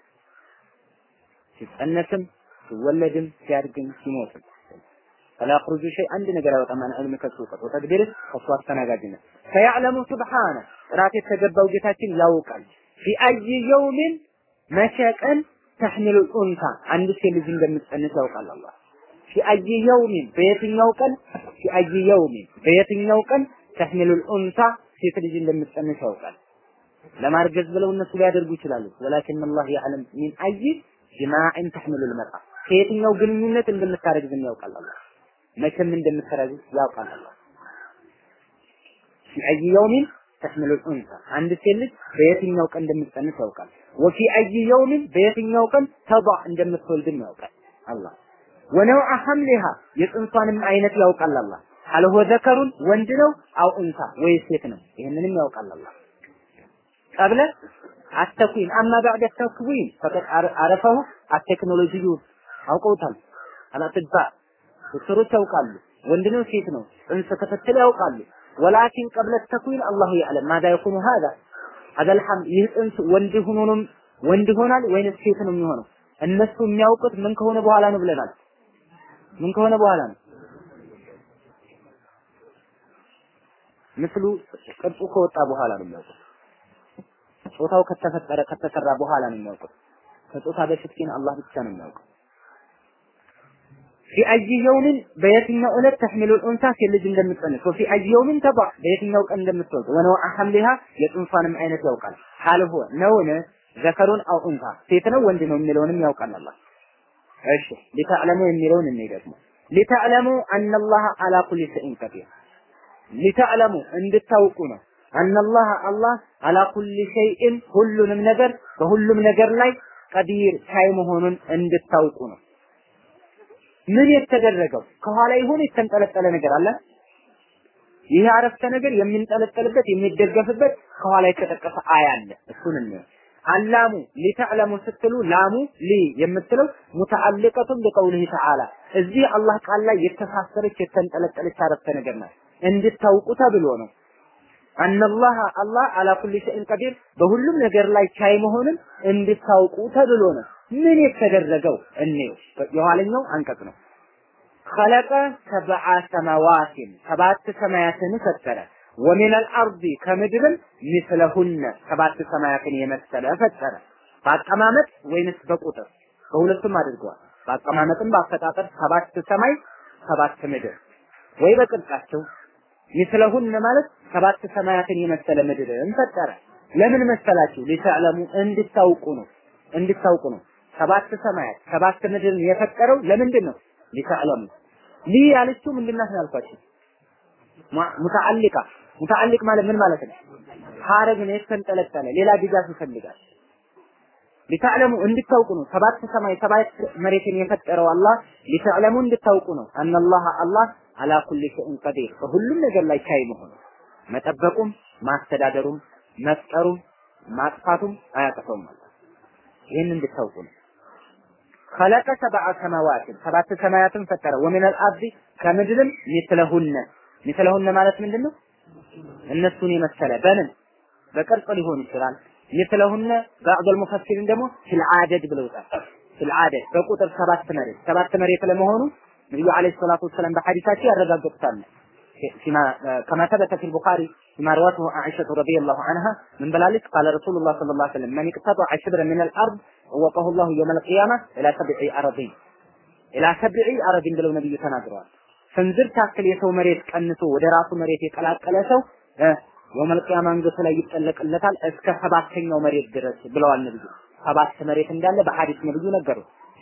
ሲጸነስም ሲወለድም ሲያድግም ሲሞትም ፈላ ያኽሩጁ ሸይ አንድ ነገር አይወጣም አን ዒልሚ ከሱ እውቀት ወተድቢር ከሱ አስተናጋጅነት ፈያዕለሙ ሱብሓነ ጥራት የተገባው ጌታችን ያውቃል ፊ አይ የውሚን መቼ ቀን ተሕሚሉ ኡንታ አንድ ሴት ልጅ እንደምትጸንስ ያውቃል አላህ ፊ አይ የውሚን በየትኛው ቀን ፊ አይ የውሚን በየትኛው ቀን ተሕሚሉ ኡንታ ሴት ልጅ እንደምትጸንስ ያውቃል ለማርገዝ ብለው እነሱ ሊያደርጉ ይችላሉ ወላኪን አላህ ያዕለም ሚን አይ ጅማዕን ተሕሚሉ ልመጣ ከየትኛው ግንኙነት እንደምታረግዝም ያውቃል አላህ መቼም እንደምታረግዝ ያውቃል አላህ ፊ አይ የውሚን ተሕሚሉ ኡንሳ አንድ ሴት ልጅ በየትኛው ቀን እንደምትጸንስ ያውቃል። ወፊ አይ የውሚን በየትኛው ቀን ተضع እንደምትወልድም ያውቃል አላህ። ወነውዐ ሐምሊሃ የጽንሷንም አይነት ያውቃል አላህ። ሀል ሁወ ዘከሩን ወንድ ነው አው እንሳ ወይ ሴት ነው ይህንንም ያውቃል አላህ። ቀብለ አተኩዊን አማ ባዕደ ተክዊን ፈቀድ አረፈሁ አቴክኖሎጂዩ አውቀውታል። አላጥባ ዶክተሮች ያውቃሉ። ወንድ ነው ሴት ነው ጽንስ ክትትል ያውቃሉ። ወላኪን ቀብለ ተክዊን አላሁ ያዕለም ማዛ የኩኑ ሀዛ ሀዘል ሐምል ይህ ጽንስ ወንድ ሆኖ ነው ወንድ ይሆናል ወይንስ ሴት ነው የሚሆነው? እነሱ የሚያውቁት ምን ከሆነ በኋላ ነው ብለናል። ምን ከሆነ በኋላ ነው? ምስሉ ቅርጹ ከወጣ በኋላ ነው የሚያውቁት። ጾታው ከተፈጠረ ከተሰራ በኋላ ነው የሚያውቁት። ከጾታ በፊት ግን አላህ ብቻ ነው የሚያውቀው። ፊ አይ የውምን በየትኛው ዕለት ተሕሚሉ ኡንሳ ሴት ልጅ እንደምትጸንስ ወፊ አይ የውምን ተባ በየትኛው ቀን እንደምትወልድ ወነውዐ ሐምሊሃ የጽንሷንም አይነት ያውቃል። ሀል ሁወ ነውን ዘከሩን አው ኡንሳ ሴት ነው ወንድ ነው የሚለውንም ያውቃል አላህ። እሺ ሊተዕለሙ የሚለውን እኔ ደግሞ ሊተዕለሙ አነላህ አላ ኩሊ ሸይን ቀዲር ሊተዕለሙ እንድታውቁ ነው አነላህ አላህ አላ ኩሊ ሸይእን ሁሉንም ነገር በሁሉም ነገር ላይ ቀዲር ቻይ መሆኑን እንድታውቁ ነው። ምን የተደረገው ከኋላ ይሁን የተንጠለጠለ ነገር አለ። ይህ አረፍተ ነገር የሚንጠለጠልበት የሚደገፍበት ከኋላ የተጠቀሰ አያ አለ። እሱን እንየው። አላሙ ሊተዕለሙ ስትሉ ላሙ ሊ የምትለው ሙተዓልቀቱን ቢቀውሊሂ ተዓላ እዚህ አላህ ቃል ላይ የተሳሰረች የተንጠለጠለች አረፍተ ነገር ናት። እንድታውቁ ተብሎ ነው። አነላህ አላህ አላ ኩሊ ሸይን ቀዲር በሁሉም ነገር ላይ ቻይ መሆንን እንድታውቁ ተብሎ ነው። ምን የተደረገው እንየው። የኋለኛው አንቀጽ ነው። خلق سبع سماوات ሰባት ሰማያትን ፈጠረ ወሚን አልአርዲ ከምድርም ሚስለሁነ ሰባት ሰማያትን የመሰለ ፈጠረ። በአቀማመጥ ወይንስ በቁጥር በሁለቱም አድርገዋል። በአቀማመጥም በአፈጣጠር ሰባት ሰማይ ሰባት ምድር ወይ በቅርጻቸው ሚስለሁነ ማለት ሰባት ሰማያትን የመሰለ ምድርን ፈጠረ። ለምን መሰላችሁ? ሊተዕለሙ እንድታውቁ ነው። እንድታውቁ ነው። ሰባት ሰማያት ሰባት ምድርን የፈጠረው ለምንድን ነው? ሊተዕለሙ ሊ ያለችው ምንድን ናት ያልኳችሁ? ሙተዓሊቃ ሙተዓሊቅ ማለት ምን ማለት ነው? ሀረግ ነው የተንጠለጠለ ሌላ ድጋፍ ይፈልጋል። ሊተዕለሙ እንድታውቁ ነው። ሰባት ሰማይ ሰባት መሬትን የፈጠረው አላህ ሊተዕለሙ እንድታውቁ ነው። አነላህ አላህ አላ ኩሊ ሸይን ቀዲር በሁሉም ነገር ላይ ቻይ መሆኑ መጠበቁም ማስተዳደሩም መፍጠሩም ማጥፋቱም አያጠፋውም አላህ ይህን እንድታውቁ ነው። خلق سبع سماوات ሰባት ሰማያትን ፈጠረ ወሚን አልአርዲ ከምድርም ሚስለሁነ ሚስለሁነ ማለት ምንድን ነው? እነሱን የመሰለ በምን በቅርጽ ሊሆን ይችላል። ሚስለሁነ ባዕድ ሙፈሲሪን ደግሞ ፊል አደድ ብለውታል። ፊል አደድ በቁጥር ሰባት መሬት ሰባት መሬት ለመሆኑ ነብዩ አለይሂ ሰላቱ ወሰላም በሐዲሳቸው ያረጋግጡታል። فيما كما ثبت في البخاري فيما روته عائشة رضي الله عنها من بلالك قال رسول الله صلى الله عليه وسلم من اقتطع شبرا من الأرض ووقه الله يوم القيامة إلى سبع أراضين إلى سبع أراضين ብለው ነብዩ ተናግረዋል። ስንዝር ታክል የሰው መሬት ቀንሶ ወደ ራሱ መሬት የቀላቀለ ሰው የውመል ቂያማ አንገቱ ላይ ይጠለቅለታል እስከ ሰባተኛው መሬት ድረስ ብለዋል ነብዩ። ሰባት መሬት እንዳለ በሐዲስ ነብዩ ነገሩ።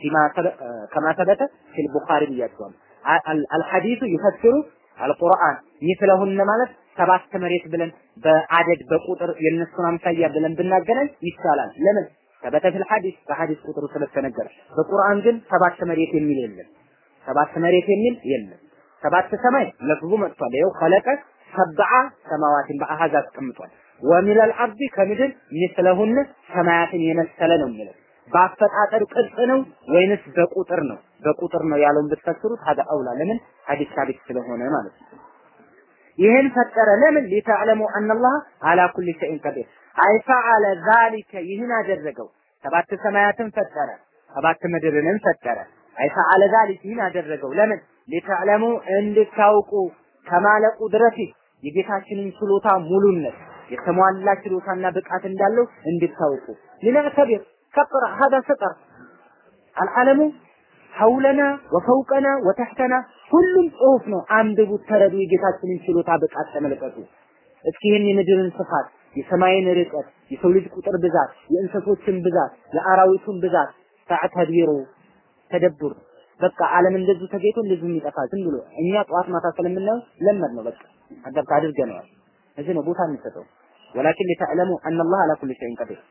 ከማ ተበተ ፊል ቡኻሪ ብያቸዋል። አልሐዲሱ ይፈስሩ አልቁርአን ሚስለሁነ ማለት ሰባት መሬት ብለን በአደድ በቁጥር የነሱን አምሳያ ብለን ብናገናኝ ይቻላል። ለምን ተበተ ፊል ሐዲስ በሐዲስ ቁጥሩ ስለተነገረ። በቁርአን ግን ሰባት መሬት የሚል የለም። ሰባት መሬት የሚል የለም። ሰባት ሰማይ ለፍዙ መጥቷል። ይኸው ኸለቀ ሰብዓ ሰማዋትን በአሃዝ አስቀምጧል። ወሚለል አርዲ ከምድር ሚስለሁን ሰማያትን የመሰለ ነው የሚለው በአፈጣጠር ቅርጽ ነው ወይንስ በቁጥር ነው? በቁጥር ነው ያለውን ብትፈስሩት ሀዳ አውላ። ለምን ሐዲስ ሳቢት ስለሆነ ማለት ነው። ይህን ፈጠረ ለምን ሊተዕለሙ አነላህ አላ ኩሊ ሸይን ቀዲር አይ ፈዓለ ዛሊከ ይህን አደረገው ሰባት ሰማያትን ፈጠረ ሰባት ምድርንም ፈጠረ አይ ፈዓለ ዛሊከ ይህን አደረገው ለምን ሊተዕለሙ እንድታውቁ ከማለ ቁድረቲ የጌታችንን ችሎታ ሙሉነት የተሟላ ችሎታና ብቃት እንዳለው እንድታውቁ ሊነዕተቢር ፈቅራ ሀዳ ሰጠር አልዓለሙ ሐውለና ወፈውቀና ወተሕተና ሁሉም ጽሁፍ ነው። አንብቡት፣ ተረዱ፣ የጌታችንን ችሎታ ብቃት ተመልከቱ። እስኪ ይህን የምድርን ስፋት፣ የሰማይን ርቀት፣ የሰው ልጅ ቁጥር ብዛት፣ የእንስሶችን ብዛት፣ የአራዊቱን ብዛት ተዕተቢሩ ተደቡር በቃ ዓለም እንደዚሁ ተገይቶ እንደዚሁ የሚጠፋ ዝም ብሎ እኛ ጠዋት ማታ ስለምናየው ለመድ ነው። በቃ አደብታ አድርገነዋል። እዚህ ነው ቦታ እንሰጠው። ወላኪን ሊተዕለሙ አነላህ አላ ኩሊ ሸይን ቀዲር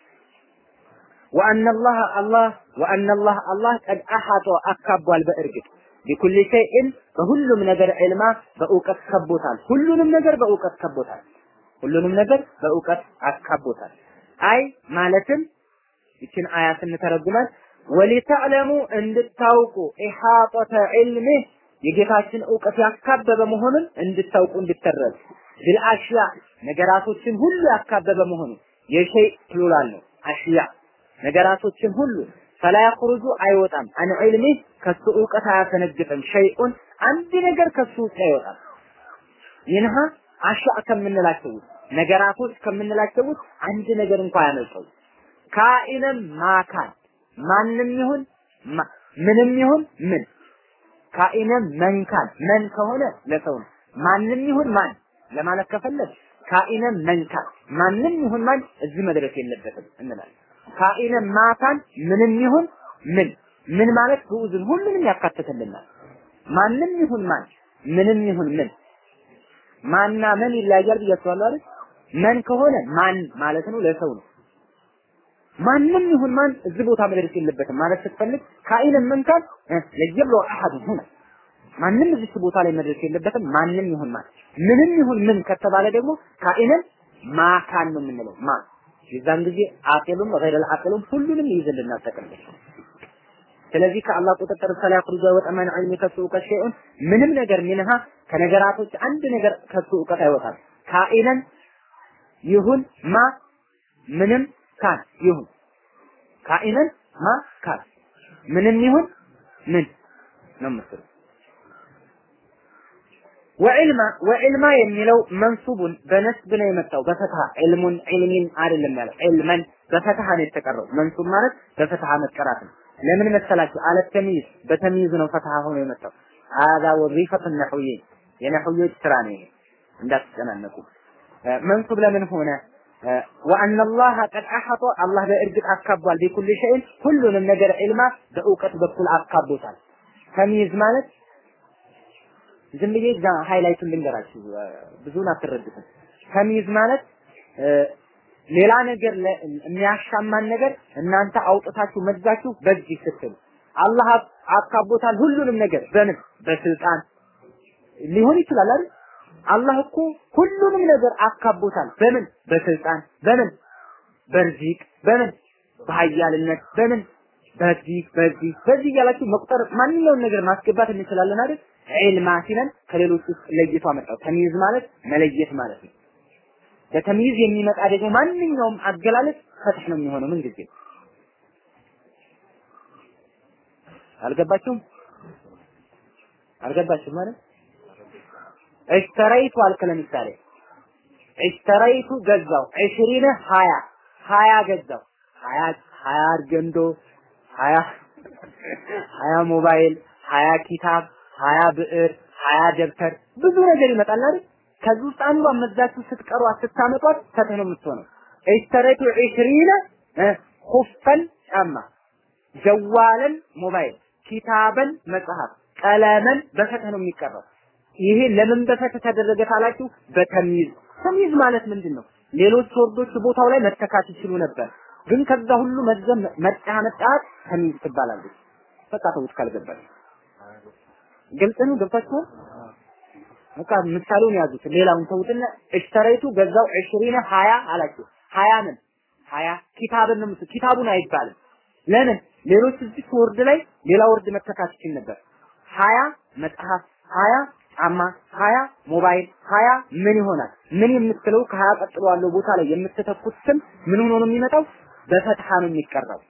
ወአነ አላህ አላህ ወአነ አላህ አላህ ቀድ አሐጦ አካቧል በእርግጥ ቢኩል ሸይእን በሁሉም ነገር ዕልማ በእውቀት ከቦታል። ሁሉንም ነገር በእውቀት ከቦታል። ሁሉንም ነገር በእውቀት አካቦታል። አይ ማለትም ይችን አያ ስንተረጉማት ወሊተዕለሙ እንድታውቁ ኢሓጠተ ዒልሚህ የጌታችን እውቀት ያካበበ መሆኑን እንድታውቁ እንድትረዱ ቢልአሽያ ነገራቶችን ሁሉ ያካበበ መሆኑን የሸይ ፕሉራል ነው አሽያ ነገራቶችን ሁሉ ፈላ ያخرጁ አይወጣም አን ዒልሚ ከሱ እውቀት አያፈነግጥም ሸይኡን አንድ ነገር ከሱ ውስጥ አይወጣም ይንሃ አሻ ከምንላቸው ውስጥ ነገራቶች ከምንላቸው ውስጥ አንድ ነገር እንኳን አያመልጠው ካኢነም ማካን ማንም ይሁን ምንም ይሁን ምን ካኢነም መንካን መን ከሆነ ለሰው ነው ማንም ይሁን ማን ለማለት ከፈለግ ካኢነም መንካን ማንም ይሁን ማን እዚህ መድረስ የለበትም እንላለን ካኢነ ማካን ምንም ይሁን ምን ምን ማለት ግዑዝን ሁሉንም ያካትትልናል። ማንም ይሁን ማን ምንም ይሁን ምን ማና ምን ይለያያል ብያችኋለሁ አይደል? መን ከሆነ ማን ማለት ነው ለሰው ነው። ማንም ይሁን ማን እዚህ ቦታ መድረስ የለበትም ማለት ስትፈልግ ካኢነ መንካን ለየብሎ አሐድ ሁና ማንም እዚህ ቦታ ላይ መድረስ የለበትም። ማንም ይሁን ማን ምንም ይሁን ምን ከተባለ ደግሞ ካኢነን ማካን ነው የምንለው ማ የዛን ጊዜ አቂሉም ገይረል አቂሉም ሁሉንም ይይዝልናል ጠቅልል። ስለዚህ ከአላህ ቁጥጥር ሰላ ያخرج ወጠመን ዒልሚ ከሱ እውቀት ሸይኡን ምንም ነገር ሚንሃ ከነገራቶች አንድ ነገር ከሱ እውቀት አይወጣም። ካኢነን ይሁን ማ ምንም ካን ይሁን ካኢነን ማ ካን ምንም ይሁን ምን ነው ምስሉ ወዕልማ ወዕልማ የሚለው መንሱቡን በነስብ ነው የመጣው በፈትሃ ዕልሙን ዒልሚን አይደለም ያለው ዕልመን በፈትሃ ነው የተቀረው መንሱብ ማለት በፈትሃ መቀራት ነው ለምን መሰላችሁ አለ ተሚዝ በተሚዝ ነው ፈትሃ ሆኖ የመጣው هذا وظيفة النحويين የነህዮች ስራ ነው ይሄ እንዳትጨናነቁ መንሱብ ለምን ሆነ ወአነ አላህ ቀድ አሐጦ አላህ በእርግጥ አካቧል ቢኩል ሸይን ሁሉንም ነገር ዒልማ በእውቀት በኩል አካቦታል ተሚዝ ማለት ዝም ብዬ እዛ ሃይላይቱን ልንገራችሁ ብዙን አትረዱትም። ተሚዝ ማለት ሌላ ነገር የሚያሻማን ነገር እናንተ አውጥታችሁ መዛችሁ በዚህ ስትሉ አላህ አካቦታል ሁሉንም ነገር በምን በስልጣን ሊሆን ይችላል አይደል? አላህ እኮ ሁሉንም ነገር አካቦታል በምን በስልጣን በምን በርዚቅ በምን በሀያልነት በምን በዚህ በዚህ በዚህ እያላችሁ መቁጠር ማንኛውን ነገር ማስገባት እንችላለን አይደል? ዒልማ ሲለን ከሌሎች ውስጥ ለይቶ አመጣው። ተሚዝ ማለት መለየት ማለት ነው። በተሚዝ የሚመጣ ደግሞ ማንኛውም አገላለጽ ፈትህ ነው የሚሆነው ምን ጊዜ አልገባችሁም? አልገባችሁም ማለት እሽተረይቱ አልክ ለምሳሌ እሽተረይቱ ገዛው ዒሽሪነ ሀያ ሀያ ገዛው ሀያ ሀያ አርገንዶ ሀያ ሀያ ሞባይል ሀያ ኪታብ ሀያ ብዕር ሀያ ደብተር ብዙ ነገር ይመጣል አይደል? ከዚህ ውስጥ አንዷን መዛችሁ ስትቀሯት ስታመጧት ፈትህ ነው የምትሆነው። እሽተረይቱ ዒሽሪነ ሁፈን ጫማ፣ ጀዋለን ሞባይል፣ ኪታበን መጽሐፍ፣ ቀለመን በፈትህ ነው የሚቀረው። ይሄ ለምን በፈተ ተደረገ ካላችሁ በተሚዝ ተሚዝ ማለት ምንድን ነው? ሌሎች ወርዶች ቦታው ላይ መተካት ይችሉ ነበር። ግን ከዛ ሁሉ መዘም መጣ መጣት ተሚዝ ትባላለች። በቃ ተውት ካልገባች ግልጽ ነው። ገብታችኋል? በቃ ምሳሌውን ያዙት። ሌላውን ተውትና እሽተረይቱ ገዛው 20 20 አላችሁ። 20 ምን 20 ኪታብን ነው ኪታቡን አይባልም። ለምን ሌሎች እዚህ ወርድ ላይ ሌላ ወርድ መተካት ይችል ነበር። 20 መጽሐፍ 20 ጫማ 20 ሞባይል 20 ምን ይሆናል? ምን የምትለው ከሀያ ቀጥሎ ያለው ቦታ ላይ የምትተኩት ስም ምን ሆኖ ነው የሚመጣው? በፈትሐ ነው የሚቀራው።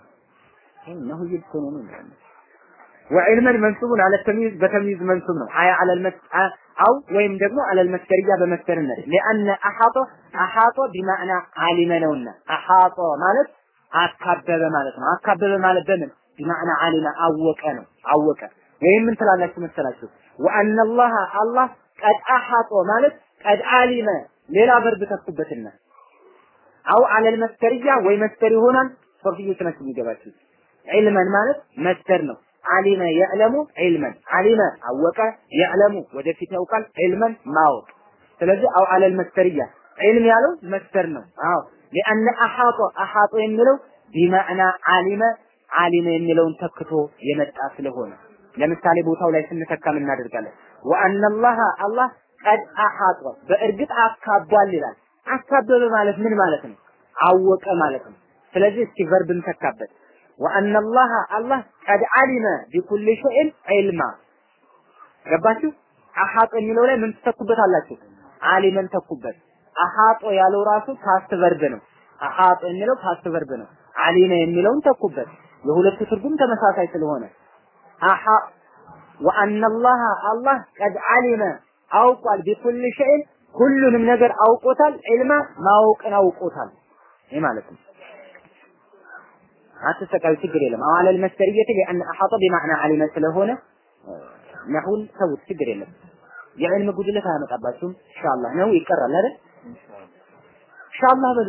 ነው ይልኮ ነው ነው وعلما منصوب على التمييز بتمييز منصوب ነው አያ على المس او ወይም ደግሞ على المسكريه በመስከርነት لان احاط احاط بمعنى علم ነውና احاط ማለት አካበበ ማለት ነው አካበበ ማለት በምን بمعنى علم አወቀ ነው አወቀ ወይም ምን ትላላችሁ መሰላችሁ وان الله الله قد احاط ማለት قد علم ሌላ verb ተኩበትና አው على المسكريه ወይ መስከር ይሆናል ሶርፊዮች ናቸው የሚገባችሁ ዒልመን ማለት መስከር ነው አሊመ የዕለሙ ዒልመን አሊመ አወቀ የዕለሙ ወደፊት ያውቃል ዒልመን ማወቅ ስለዚህ አው አለል መስተርያ ዒልም ያለው መስተር ነው አዎ ሊአነ አሓጦ አሓጦ የሚለው ቢማዕና አሊመ አሊመ የሚለውን ተክቶ የመጣ ስለሆነ ለምሳሌ ቦታው ላይ ስንተካም እናደርጋለን ወአነላህ አላህ ቀድ አሓጦ በእርግጥ አካቧል ይላል አካበበ ማለት ምን ማለት ነው አወቀ ማለት ነው ስለዚህ እስኪ ቨርብን ተካበት ወአነ አላህ አላህ ቀድ አሊመ ቢኩል ሸይን ዒልማ ገባችሁ? አሐጦ የሚለው ላይ ምን ትተኩበታላችሁ? አሊመን ተኩበት። አሐጦ ያለው ራሱ ፓስት ቨርብ ነው። አሐጦ የሚለው ፓስት ቨርብ ነው። አሊመ የሚለውን ተኩበት። የሁለቱ ትርጉም ተመሳሳይ ስለሆነ አሐ ወአነ አላህ አላህ ቀድ አሊመ አውቋል ቢኩል ሸይን ሁሉንም ነገር አውቆታል። ዒልማ ማወቅን አውቆታል። ይህ ማለት ነው። አትሰቃዩ ችግር የለም። አው አለል መስደርየት ሊአን አሐጠ ቢማዕና አሊመ ስለሆነ ነሁን ተውት ችግር የለም። የዕልም ጉድለት አያመጣባችሁም። ኢንሻአላህ ነው ይቀራል አይደል? ኢንሻአላህ በሉ።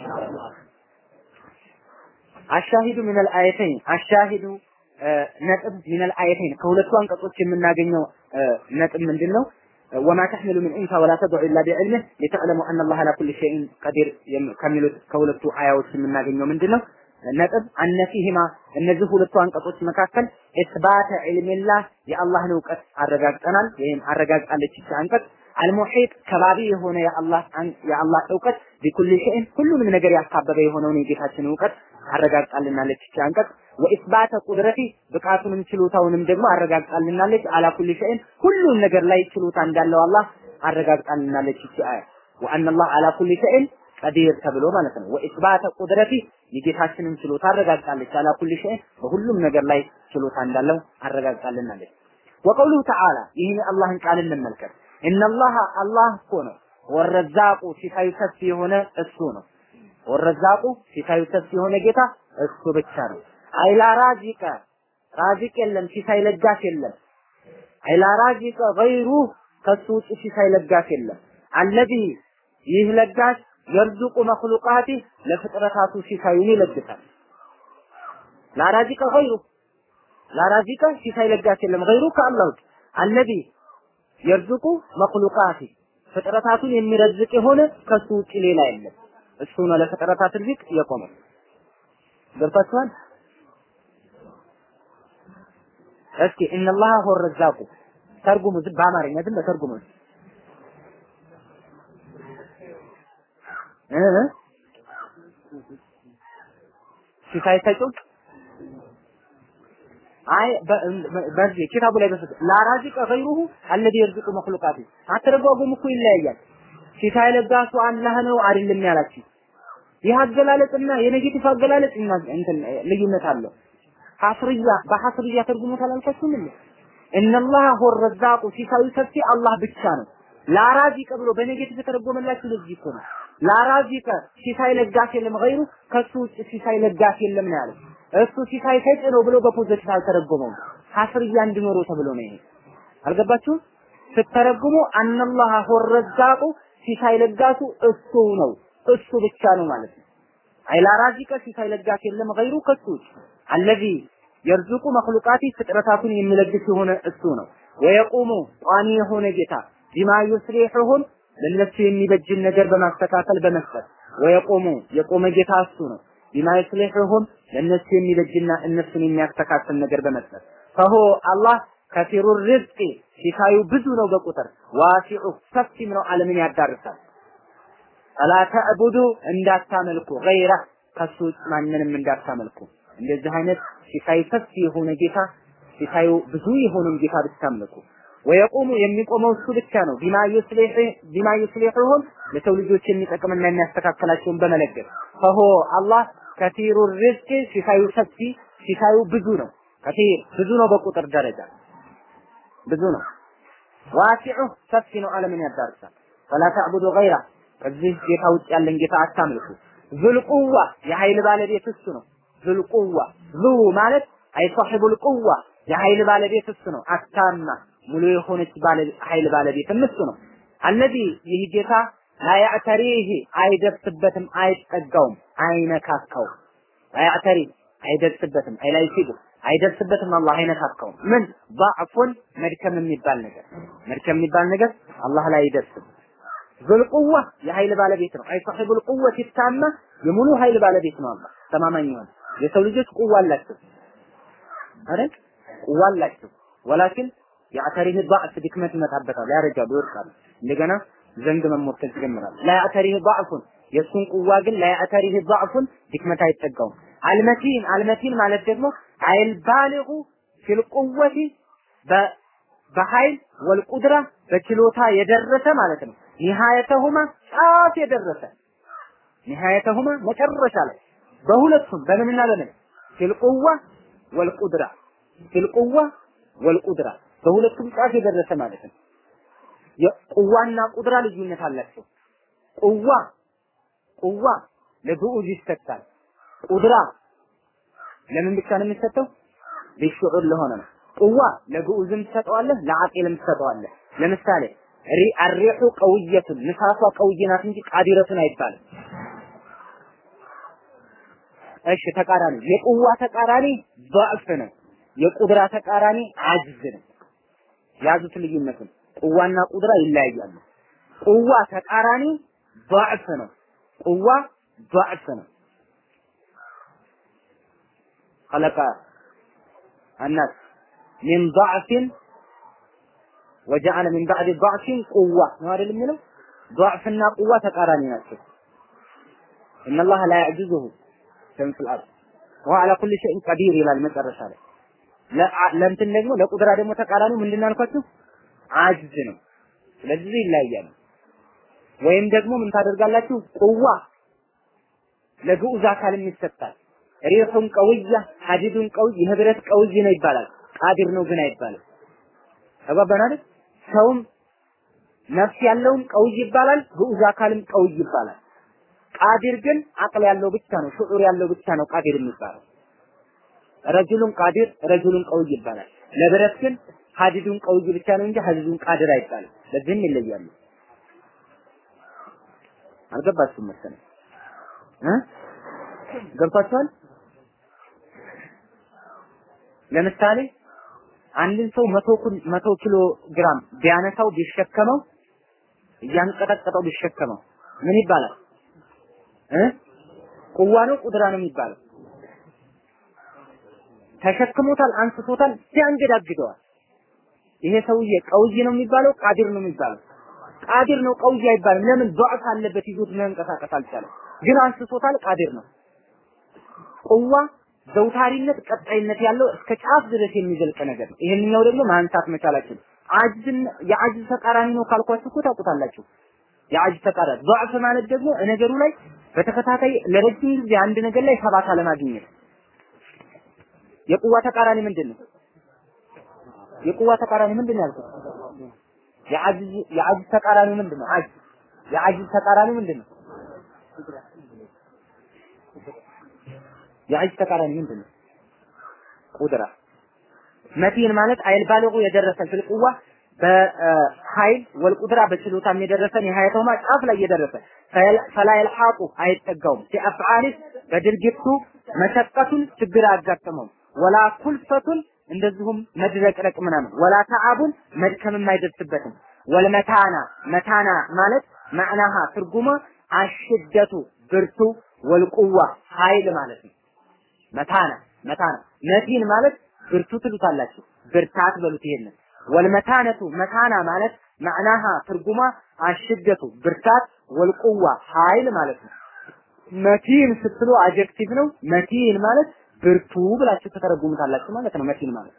አሻሂዱ ሚነል አየተይን አሻሂዱ ነጥብ ሚነል አየተይን ከሁለቱ አንቀጾች የምናገኘው ነጥብ ምንድን ነው? ወማ ተሕሚሉ ምን ኡንሳ ወላ ተድዑ ኢላ ቢዕልምህ ሊተዕለሙ አነ አላህ አላ ኩሊ ሸይን ቀዲር ከሚሉት ከሁለቱ አያዎች የምናገኘው ምንድን ነው? ነጥብ አነፊህማ እነዚህ ሁለቱ አንቀጾች መካከል ኢስባተ ዒልሚላህ የአላህን እውቀት አረጋግጠናል ወይም አረጋግጣለች ይቺ አንቀጽ አልሙሒጥ ከባቢ የሆነ የአላህ የአላህ እውቀት ቢኩል ሸይን ሁሉንም ነገር ያካበበ የሆነውን የጌታችን እውቀት አረጋግጣልናለች ይቺ አንቀጽ ወኢስባተ ቁድረቲ ብቃቱንም ችሎታውንም ደግሞ አረጋግጣልናለች አላ ኩል ሸይን ሁሉም ነገር ላይ ችሎታ እንዳለው አላህ አረጋግጣልናለች ይቺ አያ ወአነ አላህ አላ ኩል ሸይን ቀዲር ተብሎ ማለት ነው። ወኢስባተ ቁድረቲ የጌታችንን ችሎታ አረጋግጣለች። አላ ኩል ሸይ በሁሉም ነገር ላይ ችሎታ እንዳለው አረጋግጣልናለች። ወቀውሉሁ ተዓላ ይህን የአላህን ቃል እንመልከት። ኢነላህ አላህ እኮ ነው ወረዛቁ ሲሳዩ ሰፊ የሆነ እሱ ነው። ወረዛቁ ሲሳዩ ሰፊ የሆነ ጌታ እሱ ብቻ ነው። አይላ ራዚቀ ራዚቅ የለም፣ ሲሳይ ለጋሽ የለም። አይላ ራዚቀ ገይሩ ከሱ ውጭ ሲሳይ ለጋሽ የለም። አለዚ ይህ ለጋሽ የርዙቁ መክሉቃቲ ለፍጥረታቱ ሲሳዩን ይለግሳል። ላራዚቀ ገይሩ ላራዚቀ ሲሳይ ለጋሽ የለም ገይሩ ከአላህ ውጭ አለዚ የርዙቁ መክሉቃቲ ፍጥረታቱን የሚረዝቅ የሆነ ከሱ ውጭ ሌላ የለም። እሱ ነው ለፍጥረታት ርዝቅ የቆመ። ገብታችኋል? እስኪ እነላህ ሆ ረዛቁ ተርጉሙ፣ በአማርኛ ዝም በተርጉሙ ሲሳይ ሰጪው አይ በዚህ ኪታቡ ላይ በሰጠ ላራዚቀ ገይሩሁ አለዚ የርዝቁ መክሉቃቲ አተረጓጉም እኮ ይለያያል። ሲሳይ ለጋሱ አላህ ነው አይደለም ያላችሁ። ይህ አገላለጽና የኔጌቲቭ አገላለጽ እንትን ልዩነት አለው። ሐስርያ በሐስርያ ተርጉሞት አላልኳችሁም እንዴ? እነላህ ሆ ረዛቁ ሲሳዩ ሰፊ አላህ ብቻ ነው። ላራዚቀ ብሎ በኔጌቲቭ የተረጎመላችሁ ለዚህ እኮ ነው። ላራዚቀ ሲሳይ ለጋሽ የለም ገይሩ ከሱ ውጭ ሲሳይ ለጋሽ የለም ነው ያለው። እሱ ሲሳይ ሰጪ ነው ብሎ በፖዘቲቭ አልተረጎመውም። ሐስርያ እንዲኖረው ተብሎ ነው ይሄ። አልገባችሁም? ስትተረጉሙ አነላህ ሆ ረዛቁ ሲሳይ ለጋሱ እሱ ነው እሱ ብቻ ነው ማለት ነው። አይላ ራዚቀ ሲሳይ ለጋሽ የለም ገይሩ ከሱ ውጭ አለዚ የርዙቁ መክሉቃቲ ፍጥረታቱን የሚለግስ የሆነ እሱ ነው። ወየቁሙ ቋሚ የሆነ ጌታ ቢማ ዩስሊሑሁም ለነሱ የሚበጅን ነገር በማስተካከል በመስጠት ወየቁሙ የቆመ ጌታ እሱ ነው። ቢማ ዩስሊሑሁም ለነሱ የሚበጅና እነሱን የሚያስተካክል ነገር በመስጠት ፈሆ አላህ ከፊሩ ርዝቂ ሲሳዩ ብዙ ነው በቁጥር ዋሲዑ ሰፊም ነው ዓለምን ያዳርሳል። ፈላ ተዕቡዱ እንዳታመልኩ ገይረ ከሱ ውጭ ማንንም እንዳታመልኩ። እንደዚህ አይነት ሲሳይ ሰፊ የሆነ ጌታ ሲሳዩ ብዙ የሆነን ጌታ ብታመልኩ ወየቁሙ የሚቆመው እሱ ብቻ ነው። ቢማ ዩስሊህ ቢማ ዩስሊሁሁም ለሰው ልጆች የሚጠቅምና የሚያስተካክላቸውን በመለገስ ፈሆ አላህ ከቲሩ ሪዝቅ ሲሳዩ ሰፊ ሲሳዩ ብዙ ነው። ከቲር ብዙ ነው በቁጥር ደረጃ ብዙ ነው። ዋሲዑ ሰፊ ነው፣ ዓለምን ያዳርሳል። ፈላ ተዕቡዱ ገይራ ከዚህ ጌታ ውጭ ያለን ጌታ አታምልኩ። ዙልቁዋ የኃይል ባለቤት እሱ ነው። ዙልቁዋ ዙ ማለት አይ ሷሒቡል ቁዋ የኃይል ባለቤት እሱ ነው። አታማ ሙሉ የሆነች ባለ ኃይል ባለቤት እሱ ነው። አለዚ ይህ ጌታ ላያዕተሪህ አይደርስበትም፣ አይጠጋውም፣ አይነካካውም። ላያዕተሪ አይደርስበትም፣ አይላይሲቡ አይደርስበትም፣ አላህ አይነካካውም። ምን ضعፉን መድከም የሚባል ነገር መድከም የሚባል ነገር አላህ ላይ አይደርስም። ዙልቁዋ የኃይል ባለቤት ነው። አይ ሳሒቡል ቁወት ይታማ የሙሉ ኃይል ባለቤት ነው። አላህ ተማማኝ የሆነ የሰው ልጆች ቁዋ አላቸው አይደል? ቁዋ አላቸው ወላኪን የአተሪህ ضعፍ ድክመት ይመጣበታል፣ ያረጃሉ፣ ይወድቃሉ። እንደገና ዘንግ መሞከል ይጀምራል። ላያተሪህ ضعፉን የእሱን ቁዋ ግን ላያተሪህ ضعፉን ድክመት አይጠጋውም። አልመቲን አልመቲን ማለት ደግሞ አይል ባሊጉ ፊል ቁወቲ በኃይል ወልቁድራ በችሎታ የደረሰ ማለት ነው። ኒሃየተሁማ ጫፍ የደረሰ ኒሃየተሁማ መጨረሻ ላይ በሁለቱም በምንና በምን ፊል ቁዋ ወልቁድራ ፊል ቁዋ ወልቁድራ በሁለቱም ጫፍ የደረሰ ማለት ነው። የቁዋና ቁድራ ልዩነት አላቸው። ቁዋ ቁዋ ለግዑዝ ይሰጣል። ቁድራ ለምን ብቻ ነው የሚሰጠው? ቢሹዑር ለሆነ ነው። ቁዋ ለግዑዝም ትሰጠዋለህ፣ ለዓቂልም ትሰጠዋለህ። ለምሳሌ ሪ አሪሑ ቀውየቱን ንፋሷ ቀውዬ ናት እንጂ ቃዲረቱን አይባልም። እሺ ተቃራኒ የቁዋ ተቃራኒ ضعፍ ነው። የቁድራ ተቃራኒ አጅዝ ነው። ያዙት ልዩነቱን። ቁዋና ቁድራ ይለያያሉ። ቁዋ ተቃራኒ ضعፍ ነው። ቁዋ ضعፍ ነው። خلق الناس من ضعف وجعل من بعد ضعف قوة ነው አይደል የሚለው ضعፍና ቁዋ ተቃራኒ ናቸው ان الله لا يعجزه شيء في الارض وهو على كل شيء قدير ይላል መጨረሻ ላይ ለእንትን ደግሞ ለቁድራ ደግሞ ተቃራኒው ምንድን ነው አልኳችሁ አጅዝ ነው ስለዚህ ይለያያሉ ወይም ደግሞ ምን ታደርጋላችሁ ቁዋ ለግዑዝ አካልም ይሰጣል ሪሑን ቀውያ ሐዲዱን ቀውይ የህብረት ቀውይ ነው ይባላል ቃዲር ነው ግን አይባልም ተባባን አይደል ሰውም ነፍስ ያለውም ቀውይ ይባላል ግዑዝ አካልም ቀውይ ይባላል ቃዲር ግን አቅል ያለው ብቻ ነው ሽዑር ያለው ብቻ ነው ቃዲር የሚባለው ረጁሉን ቃዲር ረጁሉን ቀውይ ይባላል ለብረት ግን ሐዲዱን ቀውይ ብቻ ነው እንጂ ሐዲዱን ቃዲር አይባልም ለዚህም ይለያሉ አልገባችሁም መሰለኝ እ ገብቷችኋል ለምሳሌ አንድን ሰው መቶ መቶ ኪሎ ግራም ቢያነሳው ቢሸከመው እያንቀጠቀጠው ቢሸከመው ምን ይባላል እ ቁዋ ነው ቁድራ ነው የሚባለው ተሸክሞታል አንስቶታል ሲያንገዳግደዋል ይሄ ሰውዬ ቀውይ ነው የሚባለው ቃዲር ነው የሚባለው ቃዲር ነው ቀውይ አይባልም ለምን ضعፍ አለበት ይዞት መንቀሳቀስ አልቻለም ግን አንስቶታል ቃዲር ነው ቁዋ ዘውታሪነት ቀጣይነት ያለው እስከ ጫፍ ድረስ የሚዘልቅ ነገር ነው። ይሄንኛው ደግሞ ማንሳት መቻላችን አጅዝን የአጅዝ ተቃራኒ ነው ካልኳችሁ እኮ ታውቁታላችሁ። የአጅዝ ተቃራኒ ضعፍ ማለት ደግሞ ነገሩ ላይ በተከታታይ ለረጅም ጊዜ አንድ ነገር ላይ ሰባት አለማግኘት። የቁዋ ተቃራኒ ምንድን ነው? የቁዋ ተቃራኒ ምንድን ነው ያልኩት? የአጅዝ የአጅዝ ተቃራኒ ምንድን ነው? አጅዝ የአጅዝ ተቃራኒ ምንድን ነው? የአጅዝ ተቃራኒ ምንድን ነው? ቁድራ መቲን ማለት አይል ባለጉ የደረሰ ፊል ቁዋ በኃይል ወልቁድራ በችሎታም የደረሰ ኒሃየተውማ ጫፍ ላይ የደረሰ ፈላ የልሓቁ አይጠጋውም ሲአፍዓሊስ በድርጊቱ መሸቀቱን ችግር አያጋጥመውም ወላ ኩልፈቱን እንደዚሁም መድረቅረቅ ምናምን ወላ ተዓቡን መድከምም አይደርስበትም። ወልመታና መታና ማለት ማዕናሃ ትርጉሟ አሽደቱ ብርቱ ወልቁዋ ኃይል ማለት ነው። መታና መታና መቲን ማለት ብርቱ ትሉታላችሁ፣ ብርታት በሉት ይሄንን። ወልመታነቱ መታና ማለት ማዕናሃ ትርጉማ አሽደቱ ብርታት ወልቁዋ ኃይል ማለት ነው። መቲን ስትሉ አጀክቲቭ ነው። መቲን ማለት ብርቱ ብላችሁ ተተረጉሙታላችሁ ማለት ነው። መቲን ማለት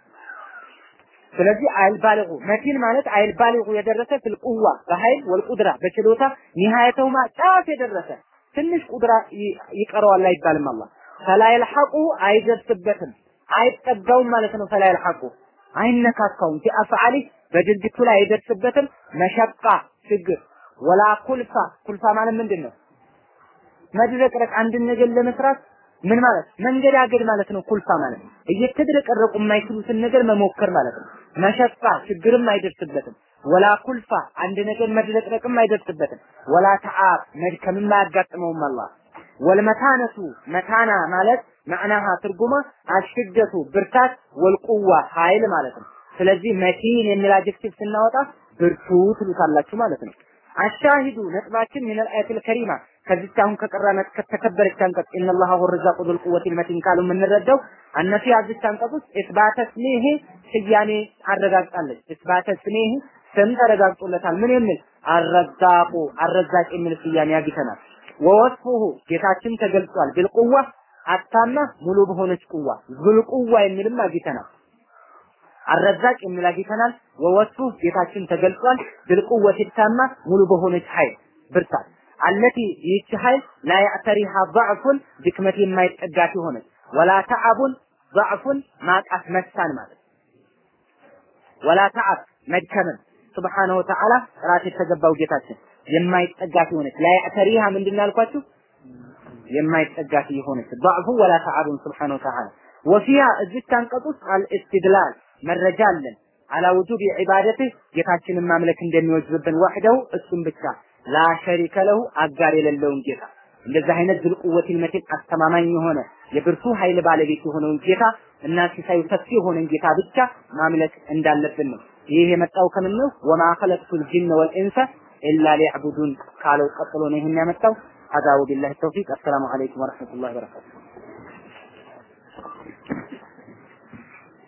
ስለዚህ አይልባልጉ መቲን ማለት አይልባልጉ የደረሰ ፍልቁዋ በኃይል ወልቁድራ በችሎታ ኒሃየተውማ ጫፍ የደረሰ ትንሽ ቁድራ ይቀረዋል አይባልም። አላህ ፈላይልሐቁ አይደርስበትም አይጠጋውም ማለት ነው። ፈላይልሐቁ አይነካካውም ፊ አፍዓሊ በድርጊቱ ላይ አይደርስበትም። መሸቃ ችግር ወላ ኩልፋ ኩልፋ ማለት ምንድን ነው? መድረቅረቅ አንድን ነገር ለመስራት ምን ማለት መንገዳገድ ማለት ነው። ኩልፋ ማለት እየተድረቀረቁ የማይችሉትን ነገር መሞከር ማለት ነው። መሸቃ ችግርም አይደርስበትም። ወላ ኩልፋ አንድ ነገር መድረቅረቅም አይደርስበትም። ወላ ተዓብ መድከምም አያጋጥመውም አላህ ወልመታነቱ መታና ማለት ማዕናሃ ትርጉማ አሽደቱ ብርታት ወልቁዋ ኃይል ማለት ነው። ስለዚህ መቲን የሚል አጀክቲቭ ስናወጣ ብርቱ ትሉታላችሁ ማለት ነው። አሻሂዱ ነጥባችን ምን አልአያቱል ከሪማ ከዚች አሁን ከቀራናት ከተከበረች አንቀጽ ኢነላህ ሁወ ረዛቁ ዙል ቁወቲል መቲን ካሉ የምንረዳው አነፊ አዚች አንቀጽ ውስጥ ኢስባተ ስሜህ ስያሜ አረጋግጣለች። ኢስባተ ስሜህ ስም ተረጋግጦለታል። ምን የሚል አረዛቁ አረዛቅ የሚል ስያሜ አግኝተናል። ወወስፉሁ ጌታችን ተገልጿል። ቢልቁዋ አታማ ሙሉ በሆነች ቁዋ ዙል ቁዋ የሚልም አግኝተናል። አረዛቅ የሚል አግኝተናል። ወወስፉ ጌታችን ተገልጿል። ቢልቁወት ታማ ሙሉ በሆነች ኃይል ብርታት አለቲ ይህች ኃይል ላ ያዕተሪሃ ضعፉን ድክመት የማይጠጋት የሆነች ወላ ተዓቡን ضعፉን ማጣት መሳን ማለት ወላ ተዓብ መድከምን ሱብሓነሁ ወተዓላ ጥራት የተገባው ጌታችን የማይጠጋት የሆነች ላ ያዕተሪሃ ምንድን ያልኳችሁ የማይጠጋት የሆነች ضعፉ ወላ ተዓቡን ሱብሓነሁ ወተዓላ ወፊያ እዚች አንቀጽ ውስጥ አልእስትድላል መረጃ አለን አላ ውጁብ ዒባደትህ ጌታችንን ማምለክ እንደሚወጅብብን ዋሕደው እሱም ብቻ ላ ሸሪከ ለሁ አጋር የሌለውን ጌታ እንደዚህ አይነት ዝልቁወቲል መቲን አስተማማኝ የሆነ የብርቱ ኃይል ባለቤት የሆነውን ጌታ እና ሲሳዩ ሰፊ የሆነን ጌታ ብቻ ማምለክ እንዳለብን ነው። ይህ የመጣው ከምን ነው? ወማ ኸለቅቱል ጂነ ወልኢንሰ ኢላ ሊዕቡዱን ካለው ቀጥሎ ነው ይህን ያመጣው። ሀዛ ወቢላሂ ተውፊቅ። አሰላሙ አለይኩም ወረሕመቱላሂ ወበረካቱሁ።